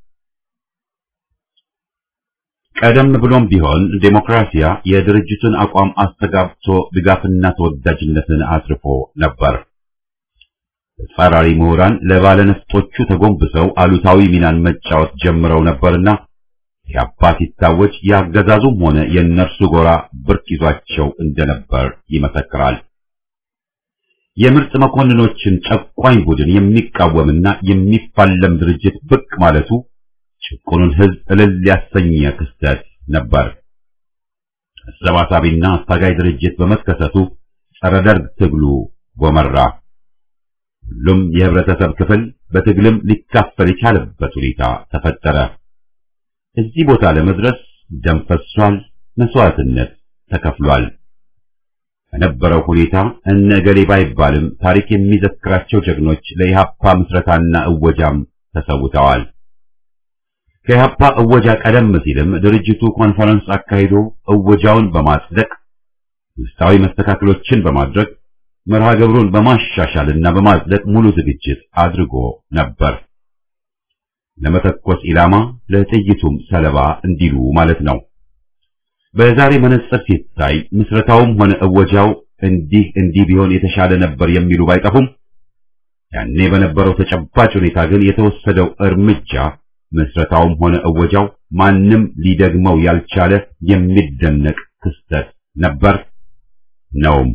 ቀደም ብሎም ቢሆን ዴሞክራሲያ የድርጅቱን አቋም አስተጋብቶ ድጋፍና ተወዳጅነትን አትርፎ ነበር። ተጻራሪ ምሁራን ለባለነፍጦቹ ተጎንብሰው አሉታዊ ሚናን መጫወት ጀምረው ነበርና ኢህአፓ ሲታወጅ የአገዛዙም ሆነ የእነርሱ ጎራ ብርክ ይዟቸው እንደነበር ይመሰክራል። የምርጥ መኮንኖችን ጨቋኝ ቡድን የሚቃወምና የሚፋለም ድርጅት ብቅ ማለቱ ጭቁኑን ሕዝብ እልል ያሰኘ ክስተት ነበር። አሰባሳቢና አታጋይ ድርጅት በመከሰቱ ጸረ ደርግ ትግሉ ጎመራ። ሁሉም የህብረተሰብ ክፍል በትግልም ሊካፈል የቻለበት ሁኔታ ተፈጠረ። እዚህ ቦታ ለመድረስ ደም ፈሷል፣ መስዋዕትነት ተከፍሏል። በነበረው ሁኔታ እነ ገሌ ባይባልም ታሪክ የሚዘክራቸው ጀግኖች ለኢህአፓ ምስረታና እወጃም ተሰውተዋል። ከኢህአፓ እወጃ ቀደም ሲልም ድርጅቱ ኮንፈረንስ አካሂዶ እወጃውን በማጽደቅ ውስጣዊ መስተካከሎችን በማድረግ መርሃ ግብሩን በማሻሻልና በማጽደቅ ሙሉ ዝግጅት አድርጎ ነበር። ለመተኮስ ኢላማ ለጥይቱም ሰለባ እንዲሉ ማለት ነው። በዛሬ መነጽር ሲታይ ምስረታውም ሆነ እወጃው እንዲህ እንዲህ ቢሆን የተሻለ ነበር የሚሉ ባይጠፉም ያኔ በነበረው ተጨባጭ ሁኔታ ግን የተወሰደው እርምጃ ምስረታውም ሆነ እወጃው ማንም ሊደግመው ያልቻለ የሚደነቅ ክስተት ነበር ነውም።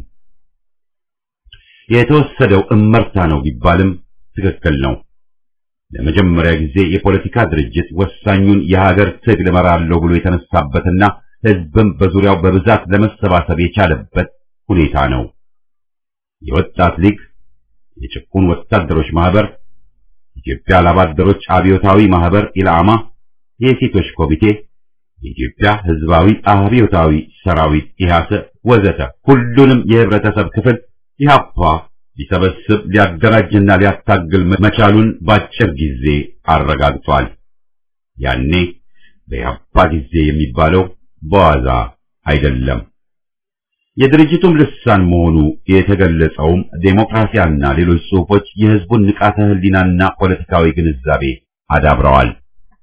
የተወሰደው እመርታ ነው ቢባልም ትክክል ነው። ለመጀመሪያ ጊዜ የፖለቲካ ድርጅት ወሳኙን የሀገር ትግል እመራለሁ ብሎ የተነሳበትና ህዝብም በዙሪያው በብዛት ለመሰባሰብ የቻለበት ሁኔታ ነው። የወጣት ሊግ፣ የጭቁን ወታደሮች ማህበር፣ ኢትዮጵያ ላባደሮች አብዮታዊ ማህበር ኢላማ፣ የሴቶች ኮሚቴ፣ የኢትዮጵያ ህዝባዊ አብዮታዊ ሰራዊት ኢህአሰ ወዘተ ሁሉንም የህብረተሰብ ክፍል ኢህአፓ ሊሰበስብ ሊያደራጅና ሊያታግል መቻሉን በአጭር ጊዜ አረጋግጧል። ያኔ በኢህአፓ ጊዜ የሚባለው በዋዛ አይደለም። የድርጅቱም ልሳን መሆኑ የተገለጸውም ዴሞክራሲያና ሌሎች ጽሑፎች የህዝቡን ንቃተ ህሊናና ፖለቲካዊ ግንዛቤ አዳብረዋል።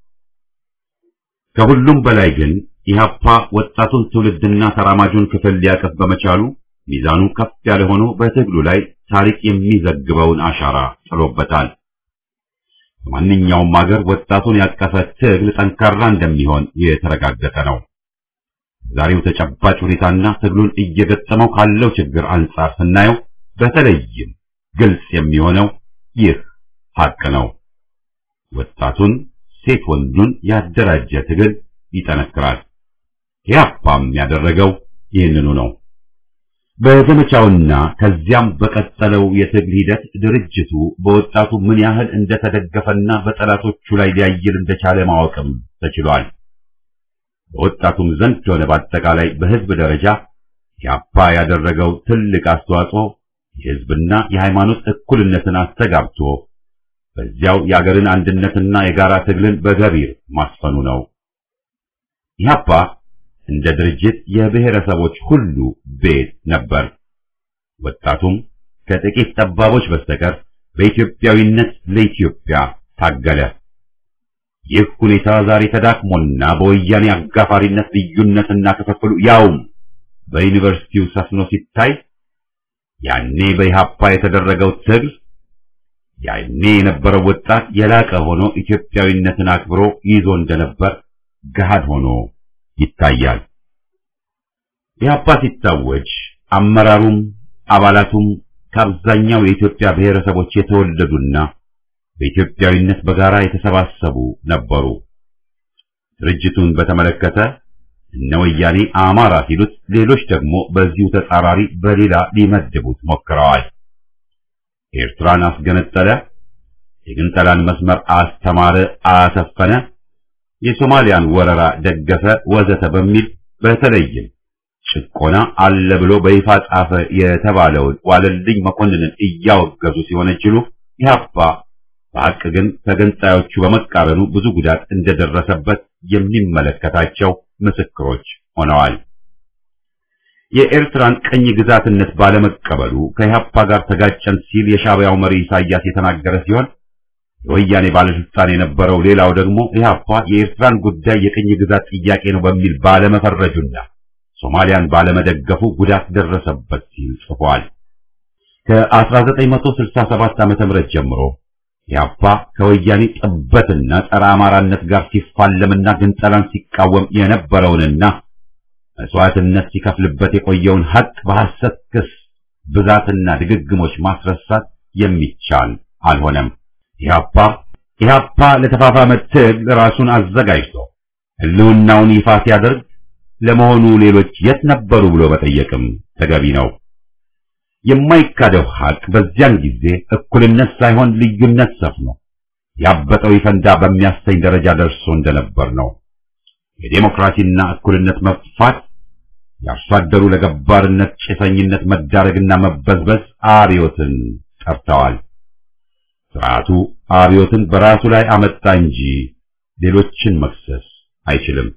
ከሁሉም በላይ ግን ኢህአፓ ወጣቱን ትውልድና ተራማጁን ክፍል ሊያቀፍ በመቻሉ ሚዛኑ ከፍ ያለ ሆኖ በትግሉ ላይ ታሪክ የሚዘግበውን አሻራ ጥሎበታል። በማንኛውም ሀገር ወጣቱን ያቀፈ ትግል ጠንካራ እንደሚሆን የተረጋገጠ ነው። ዛሬው ተጨባጭ ሁኔታና ትግሉን እየገጠመው ካለው ችግር አንጻር ስናየው በተለይም ግልጽ የሚሆነው ይህ ሀቅ ነው። ወጣቱን ሴት ወንዱን ያደራጀ ትግል ይጠነክራል። ኢህአፓም ያደረገው ይህንኑ ነው። በዘመቻውና ከዚያም በቀጠለው የትግል ሂደት ድርጅቱ በወጣቱ ምን ያህል እንደተደገፈና በጠላቶቹ ላይ ሊያይል እንደቻለ ማወቅም ተችሏል። በወጣቱም ዘንድ ሆነ በአጠቃላይ በህዝብ ደረጃ ኢህአፓ ያደረገው ትልቅ አስተዋጽኦ የህዝብና የሃይማኖት እኩልነትን አስተጋብቶ በዚያው የአገርን አንድነትና የጋራ ትግልን በገቢር ማስፈኑ ነው። ኢህአፓ እንደ ድርጅት የብሔረሰቦች ሁሉ ቤት ነበር። ወጣቱም ከጥቂት ጠባቦች በስተቀር በኢትዮጵያዊነት ለኢትዮጵያ ታገለ። ይህ ሁኔታ ዛሬ ተዳክሞና በወያኔ አጋፋሪነት ልዩነትና ክፍፍሉ ያውም በዩኒቨርሲቲው ሰፍኖ ሲታይ ያኔ በኢህአፓ የተደረገው ትግል ያኔ የነበረው ወጣት የላቀ ሆኖ ኢትዮጵያዊነትን አክብሮ ይዞ እንደነበር ገሃድ ሆኖ ይታያል። ኢህአፓ ሲታወጅ አመራሩም አባላቱም ከአብዛኛው የኢትዮጵያ ብሔረሰቦች የተወለዱና በኢትዮጵያዊነት በጋራ የተሰባሰቡ ነበሩ። ድርጅቱን በተመለከተ እነ ወያኔ አማራ ሲሉት፣ ሌሎች ደግሞ በዚሁ ተጻራሪ በሌላ ሊመድቡት ሞክረዋል። ኤርትራን አስገነጠለ፣ የግንጠላን መስመር አስተማረ፣ አሰፈነ፣ የሶማሊያን ወረራ ደገፈ፣ ወዘተ በሚል በተለይም ጭቆና አለ ብሎ በይፋ ጻፈ የተባለውን ዋለልኝ መኮንንን እያወገዙ ሲወነጅሉ ኢህአፓ በሐቅ ግን ከገንጣዮቹ በመቃረኑ ብዙ ጉዳት እንደደረሰበት የሚመለከታቸው ምስክሮች ሆነዋል። የኤርትራን ቅኝ ግዛትነት ባለመቀበሉ ከኢህአፓ ጋር ተጋጨን ሲል የሻዕቢያው መሪ ኢሳያስ የተናገረ ሲሆን የወያኔ ባለስልጣን የነበረው ሌላው ደግሞ ኢህአፓ የኤርትራን ጉዳይ የቅኝ ግዛት ጥያቄ ነው በሚል ባለመፈረጁና ሶማሊያን ባለመደገፉ ጉዳት ደረሰበት ሲል ጽፏል። ከ1967 ዓመተ ምህረት ጀምሮ ኢህአፓ ከወያኔ ጥበትና ጸረ አማራነት ጋር ሲፋለምና ግንጠላን ሲቃወም የነበረውንና መስዋዕትነት ሲከፍልበት የቆየውን ሀቅ በሐሰት ክስ ብዛትና ድግግሞች ማስረሳት የሚቻል አልሆነም። ኢህአፓ ኢህአፓ ለተፋፋመ ትግል ራሱን አዘጋጅቶ ህልውናውን ይፋ ሲያደርግ ለመሆኑ ሌሎች የት ነበሩ ብሎ መጠየቅም ተገቢ ነው። የማይካደው ሀቅ በዚያን ጊዜ እኩልነት ሳይሆን ልዩነት ሰፍኖ ያበጠው ይፈንዳ በሚያሰኝ ደረጃ ደርሶ እንደነበር ነው። የዴሞክራሲና እኩልነት መጥፋት፣ የአርሶ አደሩ ለገባርነት ጭሰኝነት መዳረግና መበዝበዝ አብዮትን ጠርተዋል። ስርዓቱ አብዮትን በራሱ ላይ አመጣ እንጂ ሌሎችን መክሰስ አይችልም።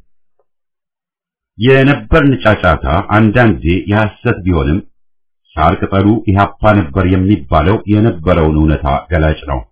የነበርን ጫጫታ አንዳንዴ የሐሰት ቢሆንም ሳር ቅጠሉ ኢህአፓ ነበር የሚባለው የነበረውን እውነታ ገላጭ ነው።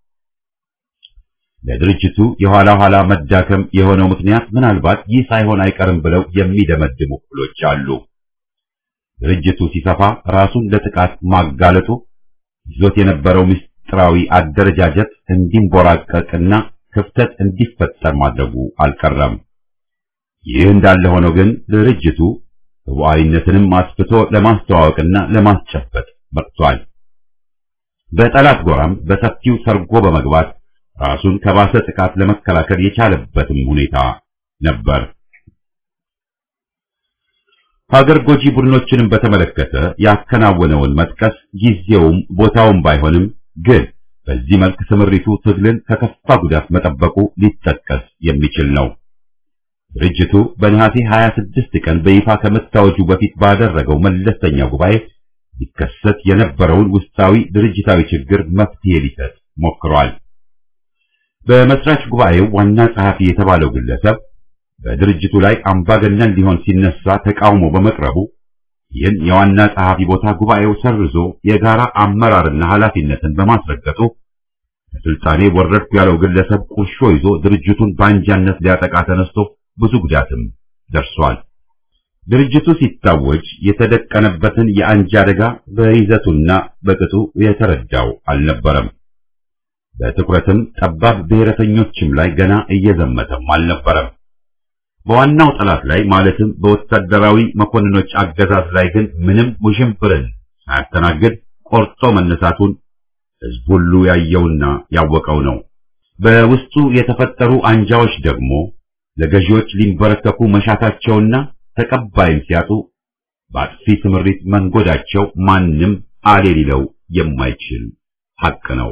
ለድርጅቱ የኋላ ኋላ መዳከም የሆነው ምክንያት ምናልባት ይህ ሳይሆን አይቀርም ብለው የሚደመድሙ ክፍሎች አሉ። ድርጅቱ ሲሰፋ ራሱን ለጥቃት ማጋለጡ ይዞት የነበረው ምስጢራዊ አደረጃጀት እንዲንቦራቀቅና ክፍተት እንዲፈጠር ማድረጉ አልቀረም። ይህ እንዳለ ሆኖ ግን ድርጅቱ ህቡዓዊነትንም አስፍቶ ለማስተዋወቅና ለማስጨበጥ በቅቷል። በጠላት ጎራም በሰፊው ሰርጎ በመግባት ራሱን ከባሰ ጥቃት ለመከላከል የቻለበትም ሁኔታ ነበር። ሀገር ጎጂ ቡድኖችንም በተመለከተ ያከናወነውን መጥቀስ ጊዜውም ቦታውም ባይሆንም ግን በዚህ መልክ ስምሪቱ ትግልን ከከፋ ጉዳት መጠበቁ ሊጠቀስ የሚችል ነው። ድርጅቱ በነሐሴ 26 ቀን በይፋ ከመታወጁ በፊት ባደረገው መለስተኛ ጉባኤ ሊከሰት የነበረውን ውስጣዊ ድርጅታዊ ችግር መፍትሄ ሊሰጥ ሞክሯል። በመስራች ጉባኤው ዋና ጸሐፊ የተባለው ግለሰብ በድርጅቱ ላይ አምባገነን ሊሆን ሲነሳ ተቃውሞ በመቅረቡ ይህን የዋና ጸሐፊ ቦታ ጉባኤው ሰርዞ የጋራ አመራርና ኃላፊነትን በማስረገጡ ከስልጣኔ ወረድኩ ያለው ግለሰብ ቁርሾ ይዞ ድርጅቱን በአንጃነት ሊያጠቃ ተነስቶ ብዙ ጉዳትም ደርሷል። ድርጅቱ ሲታወጅ የተደቀነበትን የአንጃ አደጋ በይዘቱና በቅጡ የተረዳው አልነበረም። በትኩረትም ጠባብ ብሔረተኞችም ላይ ገና እየዘመተም አልነበረም። በዋናው ጠላት ላይ ማለትም በወታደራዊ መኮንኖች አገዛዝ ላይ ግን ምንም ውዥንብርን ሳያስተናግድ ቆርጦ መነሳቱን ሕዝብ ሁሉ ያየውና ያወቀው ነው። በውስጡ የተፈጠሩ አንጃዎች ደግሞ ለገዢዎች ሊንበረከኩ መሻታቸውና ተቀባይም ሲያጡ በአጥፊ ስምሪት መንጎዳቸው ማንም አሌ ሊለው የማይችል ሐቅ ነው።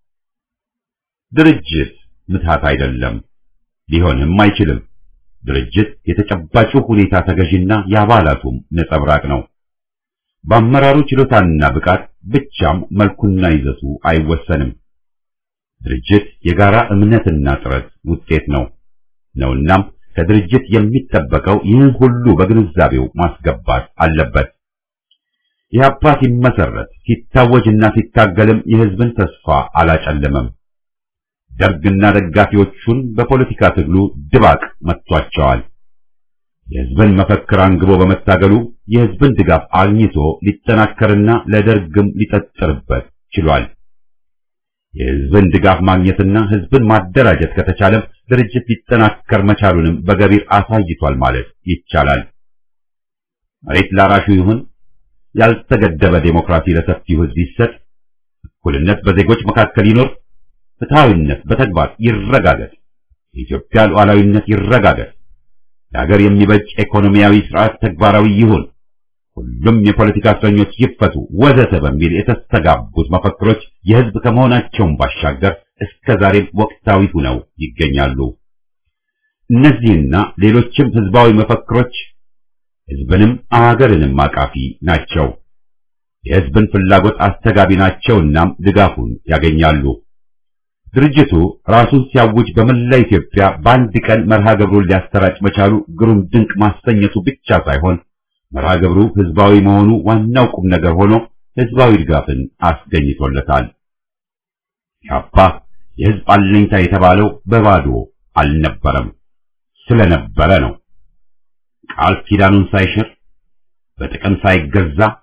ድርጅት ምትሃት አይደለም፣ ሊሆንም አይችልም። ድርጅት የተጨባጩ ሁኔታ ተገዥና የአባላቱም ነጸብራቅ ነው። በአመራሩ ችሎታና ብቃት ብቻም መልኩና ይዘቱ አይወሰንም። ድርጅት የጋራ እምነትና ጥረት ውጤት ነው ነውናም ከድርጅት የሚጠበቀው ይህን ሁሉ በግንዛቤው ማስገባት አለበት። ኢህአፓ ሲመሰረት ሲታወጅና ሲታገልም የህዝብን ተስፋ አላጨለመም። ደርግና ደጋፊዎቹን በፖለቲካ ትግሉ ድባቅ መጥቷቸዋል። የህዝብን መፈክር አንግቦ በመታገሉ የህዝብን ድጋፍ አግኝቶ ሊጠናከርና ለደርግም ሊጠጥርበት ችሏል። የህዝብን ድጋፍ ማግኘትና ህዝብን ማደራጀት ከተቻለም ድርጅት ሊጠናከር መቻሉንም በገቢር አሳይቷል ማለት ይቻላል። መሬት ላራሹ ይሁን፣ ያልተገደበ ዴሞክራሲ ለሰፊው ህዝብ ይሰጥ፣ እኩልነት በዜጎች መካከል ይኖር፣ ፍትሃዊነት በተግባር ይረጋገጥ፣ የኢትዮጵያ ሉዓላዊነት ይረጋገጥ፣ ለሀገር የሚበጅ ኢኮኖሚያዊ ስርዓት ተግባራዊ ይሁን፣ ሁሉም የፖለቲካ እስረኞች ይፈቱ፣ ወዘተ በሚል የተስተጋቡት መፈክሮች የህዝብ ከመሆናቸውም ባሻገር እስከ ዛሬም ወቅታዊ ሆነው ይገኛሉ። እነዚህና ሌሎችም ህዝባዊ መፈክሮች ህዝብንም አገርንም አቃፊ ናቸው። የህዝብን ፍላጎት አስተጋቢ ናቸውናም ድጋፉን ያገኛሉ። ድርጅቱ ራሱን ሲያውጅ በመላ ኢትዮጵያ በአንድ ቀን መርሃ ግብሩን ሊያሰራጭ መቻሉ ግሩም ድንቅ ማሰኘቱ ብቻ ሳይሆን መርሃ ግብሩ ህዝባዊ መሆኑ ዋናው ቁም ነገር ሆኖ ህዝባዊ ድጋፍን አስገኝቶለታል። ኢህአፓ የህዝብ አለኝታ የተባለው በባዶ አልነበረም፣ ስለነበረ ነው። ቃል ኪዳኑን ሳይሽር በጥቅም ሳይገዛ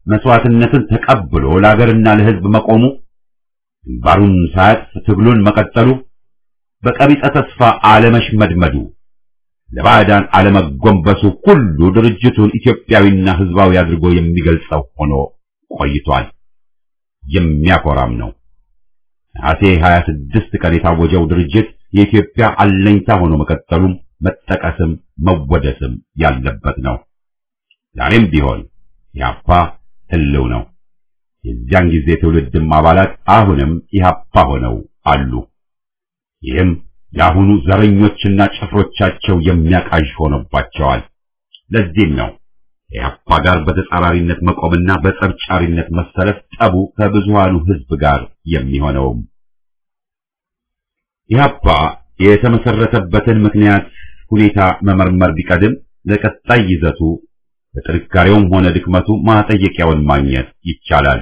መስዋዕትነትን ተቀብሎ ለሀገርና ለሕዝብ መቆሙ፣ ግንባሩን ሳያጥፍ ትግሉን መቀጠሉ፣ በቀቢጸ ተስፋ አለመሽመድመዱ፣ ለባዕዳን አለመጎንበሱ ሁሉ ድርጅቱን ኢትዮጵያዊና ሕዝባዊ አድርጎ የሚገልጸው ሆኖ ቆይቷል። የሚያኮራም ነው። ነሐሴ 26 ቀን የታወጀው ድርጅት የኢትዮጵያ አለኝታ ሆኖ መቀጠሉም መጠቀስም መወደስም ያለበት ነው። ዛሬም ቢሆን ኢህአፓ ህልው ነው። የዚያን ጊዜ ትውልድም አባላት አሁንም ኢህአፓ ሆነው አሉ። ይህም የአሁኑ ዘረኞችና ጭፍሮቻቸው የሚያቃዥ ሆኖባቸዋል። ለዚህም ነው ኢህአፓ ጋር በተጻራሪነት መቆምና በጸብጫሪነት መሰለፍ ጠቡ ከብዙሃኑ ህዝብ ጋር የሚሆነውም። ኢህአፓ የተመሰረተበትን ምክንያት ሁኔታ መመርመር ቢቀድም ለቀጣይ ይዘቱ በጥንካሬውም ሆነ ድክመቱ ማጠየቂያውን ማግኘት ይቻላል።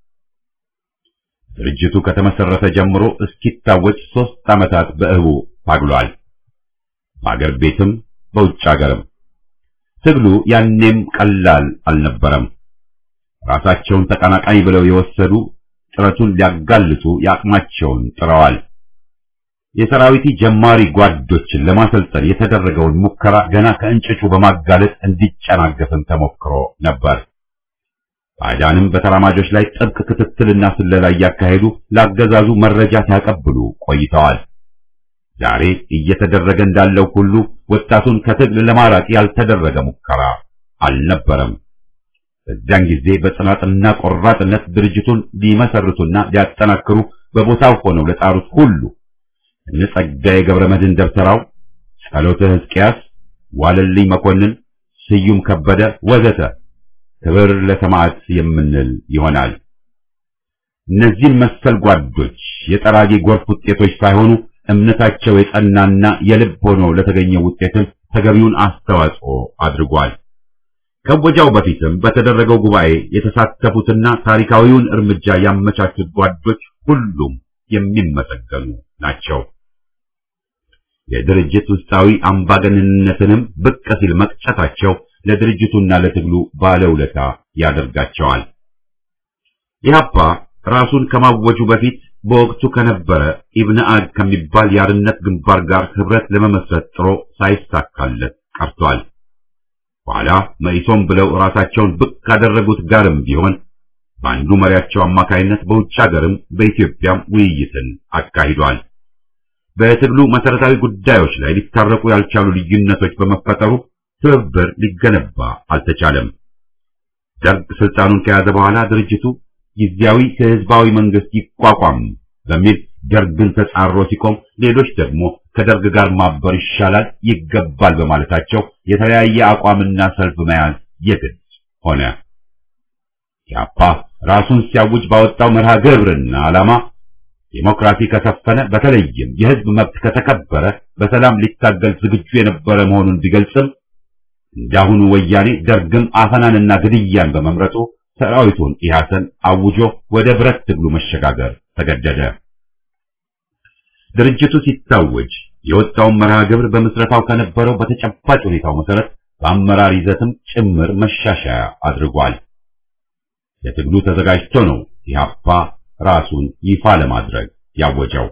ድርጅቱ ከተመሰረተ ጀምሮ እስኪታወጅ ሦስት ዓመታት በእህቡ ታግሏል። በአገር ቤትም በውጭ አገርም ትግሉ ያኔም ቀላል አልነበረም። ራሳቸውን ተቀናቃኝ ብለው የወሰዱ ጥረቱን ሊያጋልጡ የአቅማቸውን ጥረዋል። የሰራዊቲ ጀማሪ ጓዶችን ለማሰልጠን የተደረገውን ሙከራ ገና ከእንጭጩ በማጋለጥ እንዲጨናገፍም ተሞክሮ ነበር። ባዕዳንም በተራማጆች ላይ ጥብቅ ክትትልና ስለላ እያካሄዱ ለአገዛዙ መረጃ ሲያቀብሉ ቆይተዋል። ዛሬ እየተደረገ እንዳለው ሁሉ ወጣቱን ከትግል ለማራቅ ያልተደረገ ሙከራ አልነበረም። በዚያን ጊዜ በጽናትና ቆራጥነት ድርጅቱን ሊመሰርቱና ሊያጠናክሩ በቦታው ሆነው ለጣሩት ሁሉ እነ ጸጋዬ ገብረመድህን ደብተራው፣ ጸሎተ ሕዝቅያስ፣ ዋለልኝ መኮንን፣ ስዩም ከበደ ወዘተ ክብር ለሰማዕት የምንል ይሆናል። እነዚህን መሰል ጓዶች የጠራጊ ጎርፍ ውጤቶች ሳይሆኑ እምነታቸው የጸናና የልብ ሆኖ ለተገኘው ውጤትም ተገቢውን አስተዋጽኦ አድርጓል። ከወጃው በፊትም በተደረገው ጉባኤ የተሳተፉትና ታሪካዊውን እርምጃ ያመቻቹት ጓዶች ሁሉም የሚመሰገኑ ናቸው። የድርጅት ውስጣዊ አምባገነንነትንም ብቅ ሲል መቅጨታቸው ለድርጅቱና ለትግሉ ባለውለታ ያደርጋቸዋል። ኢህአፓ ራሱን ከማወጁ በፊት በወቅቱ ከነበረ ኢብነ አድ ከሚባል የአርነት ግንባር ጋር ህብረት ለመመስረት ጥሮ ሳይሳካለት ቀርቷል። በኋላ መኢሶን ብለው ራሳቸውን ብቅ ካደረጉት ጋርም ቢሆን በአንዱ መሪያቸው አማካይነት በውጭ ሀገርም በኢትዮጵያም ውይይትን አካሂዷል። በትግሉ መሰረታዊ ጉዳዮች ላይ ሊታረቁ ያልቻሉ ልዩነቶች በመፈጠሩ ትብብር ሊገነባ አልተቻለም። ደርግ ስልጣኑን ከያዘ በኋላ ድርጅቱ ጊዜያዊ ከህዝባዊ መንግስት ይቋቋም በሚል ደርግን ተጻሮ ሲቆም፣ ሌሎች ደግሞ ከደርግ ጋር ማበር ይሻላል ይገባል በማለታቸው የተለያየ አቋምና ሰልፍ መያዝ የግድ ሆነ። ኢህአፓ ራሱን ሲያውጅ ባወጣው መርሃ ግብርና ዓላማ ዲሞክራሲ ከሰፈነ በተለይም የህዝብ መብት ከተከበረ በሰላም ሊታገል ዝግጁ የነበረ መሆኑን ቢገልጽም እንዳሁኑ ወያኔ ደርግም አፈናንና ግድያን በመምረጡ ሰራዊቱን ኢህአሰን አውጆ ወደ ብረት ትግሉ መሸጋገር ተገደደ። ድርጅቱ ሲታወጅ የወጣውን መርሃ ግብር በምስረታው ከነበረው በተጨባጭ ሁኔታው መሰረት በአመራር ይዘትም ጭምር መሻሻያ አድርጓል። ለትግሉ ተዘጋጅቶ ነው ኢህአፓ ራሱን ይፋ ለማድረግ ያወጀው።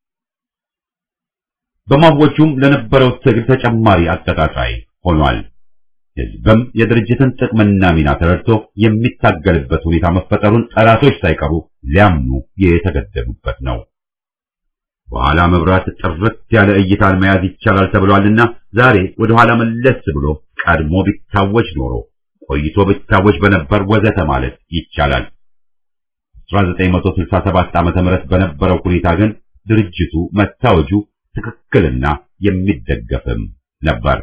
በማወጁም ለነበረው ትግል ተጨማሪ አቀጣጣይ ሆኗል። ህዝብም የድርጅትን ጥቅምና ሚና ተረድቶ የሚታገልበት ሁኔታ መፈጠሩን ጠላቶች ሳይቀሩ ሊያምኑ የተገደዱበት ነው። በኋላ መብራት ጥርት ያለ እይታን መያዝ ይቻላል ተብሏልና ዛሬ ወደ ኋላ መለስ ብሎ ቀድሞ ቢታወጅ ኖሮ ቆይቶ ቢታወጅ በነበር ወዘተ ማለት ይቻላል። 1967 ዓመተ ምህረት በነበረው ሁኔታ ግን ድርጅቱ መታወጁ ትክክልና የሚደገፍም ነበር።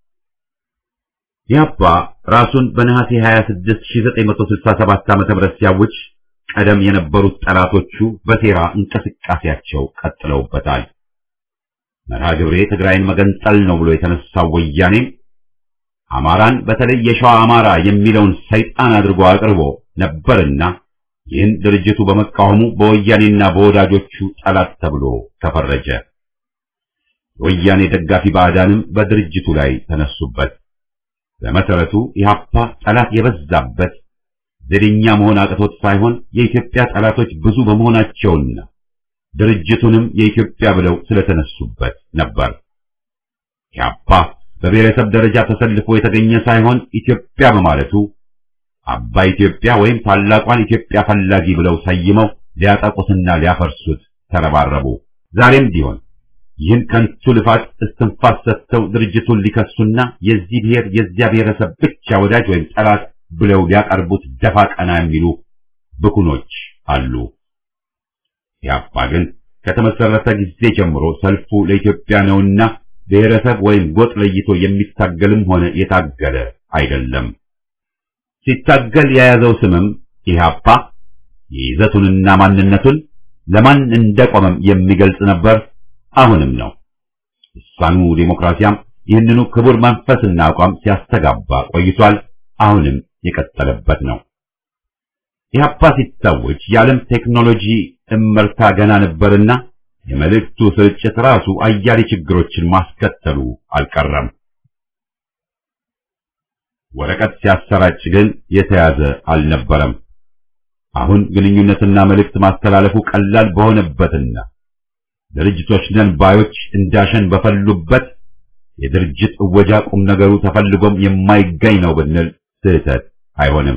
ኢህአፓ ራሱን በነሐሴ 26 1967 ዓመተ ምህረት ሲያውጅ ቀደም የነበሩት ጠላቶቹ በሴራ እንቅስቃሴያቸው ቀጥለውበታል። መርሃ ግብሬ ትግራይን መገንጠል ነው ብሎ የተነሳው ወያኔ አማራን በተለይ የሸዋ አማራ የሚለውን ሰይጣን አድርጎ አቅርቦ ነበርና ይህን ድርጅቱ በመቃወሙ በወያኔና በወዳጆቹ ጠላት ተብሎ ተፈረጀ። የወያኔ ደጋፊ ባዕዳንም በድርጅቱ ላይ ተነሱበት። በመሰረቱ ኢህአፓ ጠላት የበዛበት ዘደኛ መሆን አቅቶት ሳይሆን የኢትዮጵያ ጠላቶች ብዙ በመሆናቸውና ድርጅቱንም የኢትዮጵያ ብለው ስለተነሱበት ነበር። ኢህአፓ በብሔረሰብ ደረጃ ተሰልፎ የተገኘ ሳይሆን ኢትዮጵያ በማለቱ አባ ኢትዮጵያ ወይም ታላቋን ኢትዮጵያ ፈላጊ ብለው ሰይመው ሊያጠቁትና ሊያፈርሱት ተረባረቡ። ዛሬም ቢሆን ይህን ከንቱ ልፋት እስትንፋስ ሰጥተው ድርጅቱን ሊከሱና የዚህ ብሔር የዚያ ብሔረሰብ ብቻ ወዳጅ ወይም ጠላት ብለው ሊያቀርቡት ደፋ ቀና የሚሉ ብኩኖች አሉ። ኢህአፓ ግን ከተመሰረተ ጊዜ ጀምሮ ሰልፉ ለኢትዮጵያ ነውና ብሔረሰብ ወይም ጎጥ ለይቶ የሚታገልም ሆነ የታገለ አይደለም። ሲታገል የያዘው ስምም ኢህአፓ የይዘቱንና ማንነቱን ለማን እንደቆመም የሚገልጽ ነበር፣ አሁንም ነው። ልሳኑ ዴሞክራሲያም ይህንኑ ክቡር መንፈስና አቋም ሲያስተጋባ ቆይቷል። አሁንም የቀጠለበት ነው። ኢህአፓ ሲታወጅ የዓለም ቴክኖሎጂ እመርታ ገና ነበርና የመልእክቱ ስርጭት ራሱ አያሌ ችግሮችን ማስከተሉ አልቀረም። ወረቀት ሲያሰራጭ ግን የተያዘ አልነበረም። አሁን ግንኙነትና መልእክት ማስተላለፉ ቀላል በሆነበትና ድርጅቶች ነን ባዮች እንዳሸን በፈሉበት የድርጅት እወጃ ቁም ነገሩ ተፈልጎም የማይገኝ ነው ብንል ስህተት አይሆንም።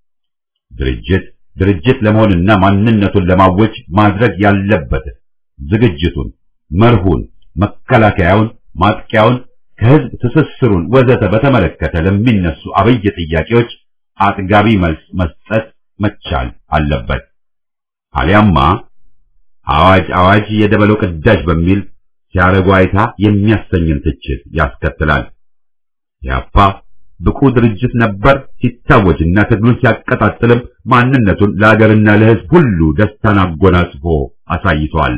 ድርጅት ድርጅት ለመሆንና ማንነቱን ለማወጅ ማድረግ ያለበትን ዝግጅቱን፣ መርሁን፣ መከላከያውን፣ ማጥቂያውን፣ ከህዝብ ትስስሩን ወዘተ በተመለከተ ለሚነሱ አበይ ጥያቄዎች አጥጋቢ መልስ መስጠት መቻል አለበት። አሊያማ አዋጅ አዋጅ የደበለው ቅዳጅ በሚል ሲያረጉ አይታ የሚያሰኝን ትችት ያስከትላል። ያፓ ብቁ ድርጅት ነበር ሲታወጅና ትግሉን ሲያቀጣጥልም ማንነቱን ለሀገርና ለህዝብ ሁሉ ደስታን አጎናጽፎ አሳይቷል።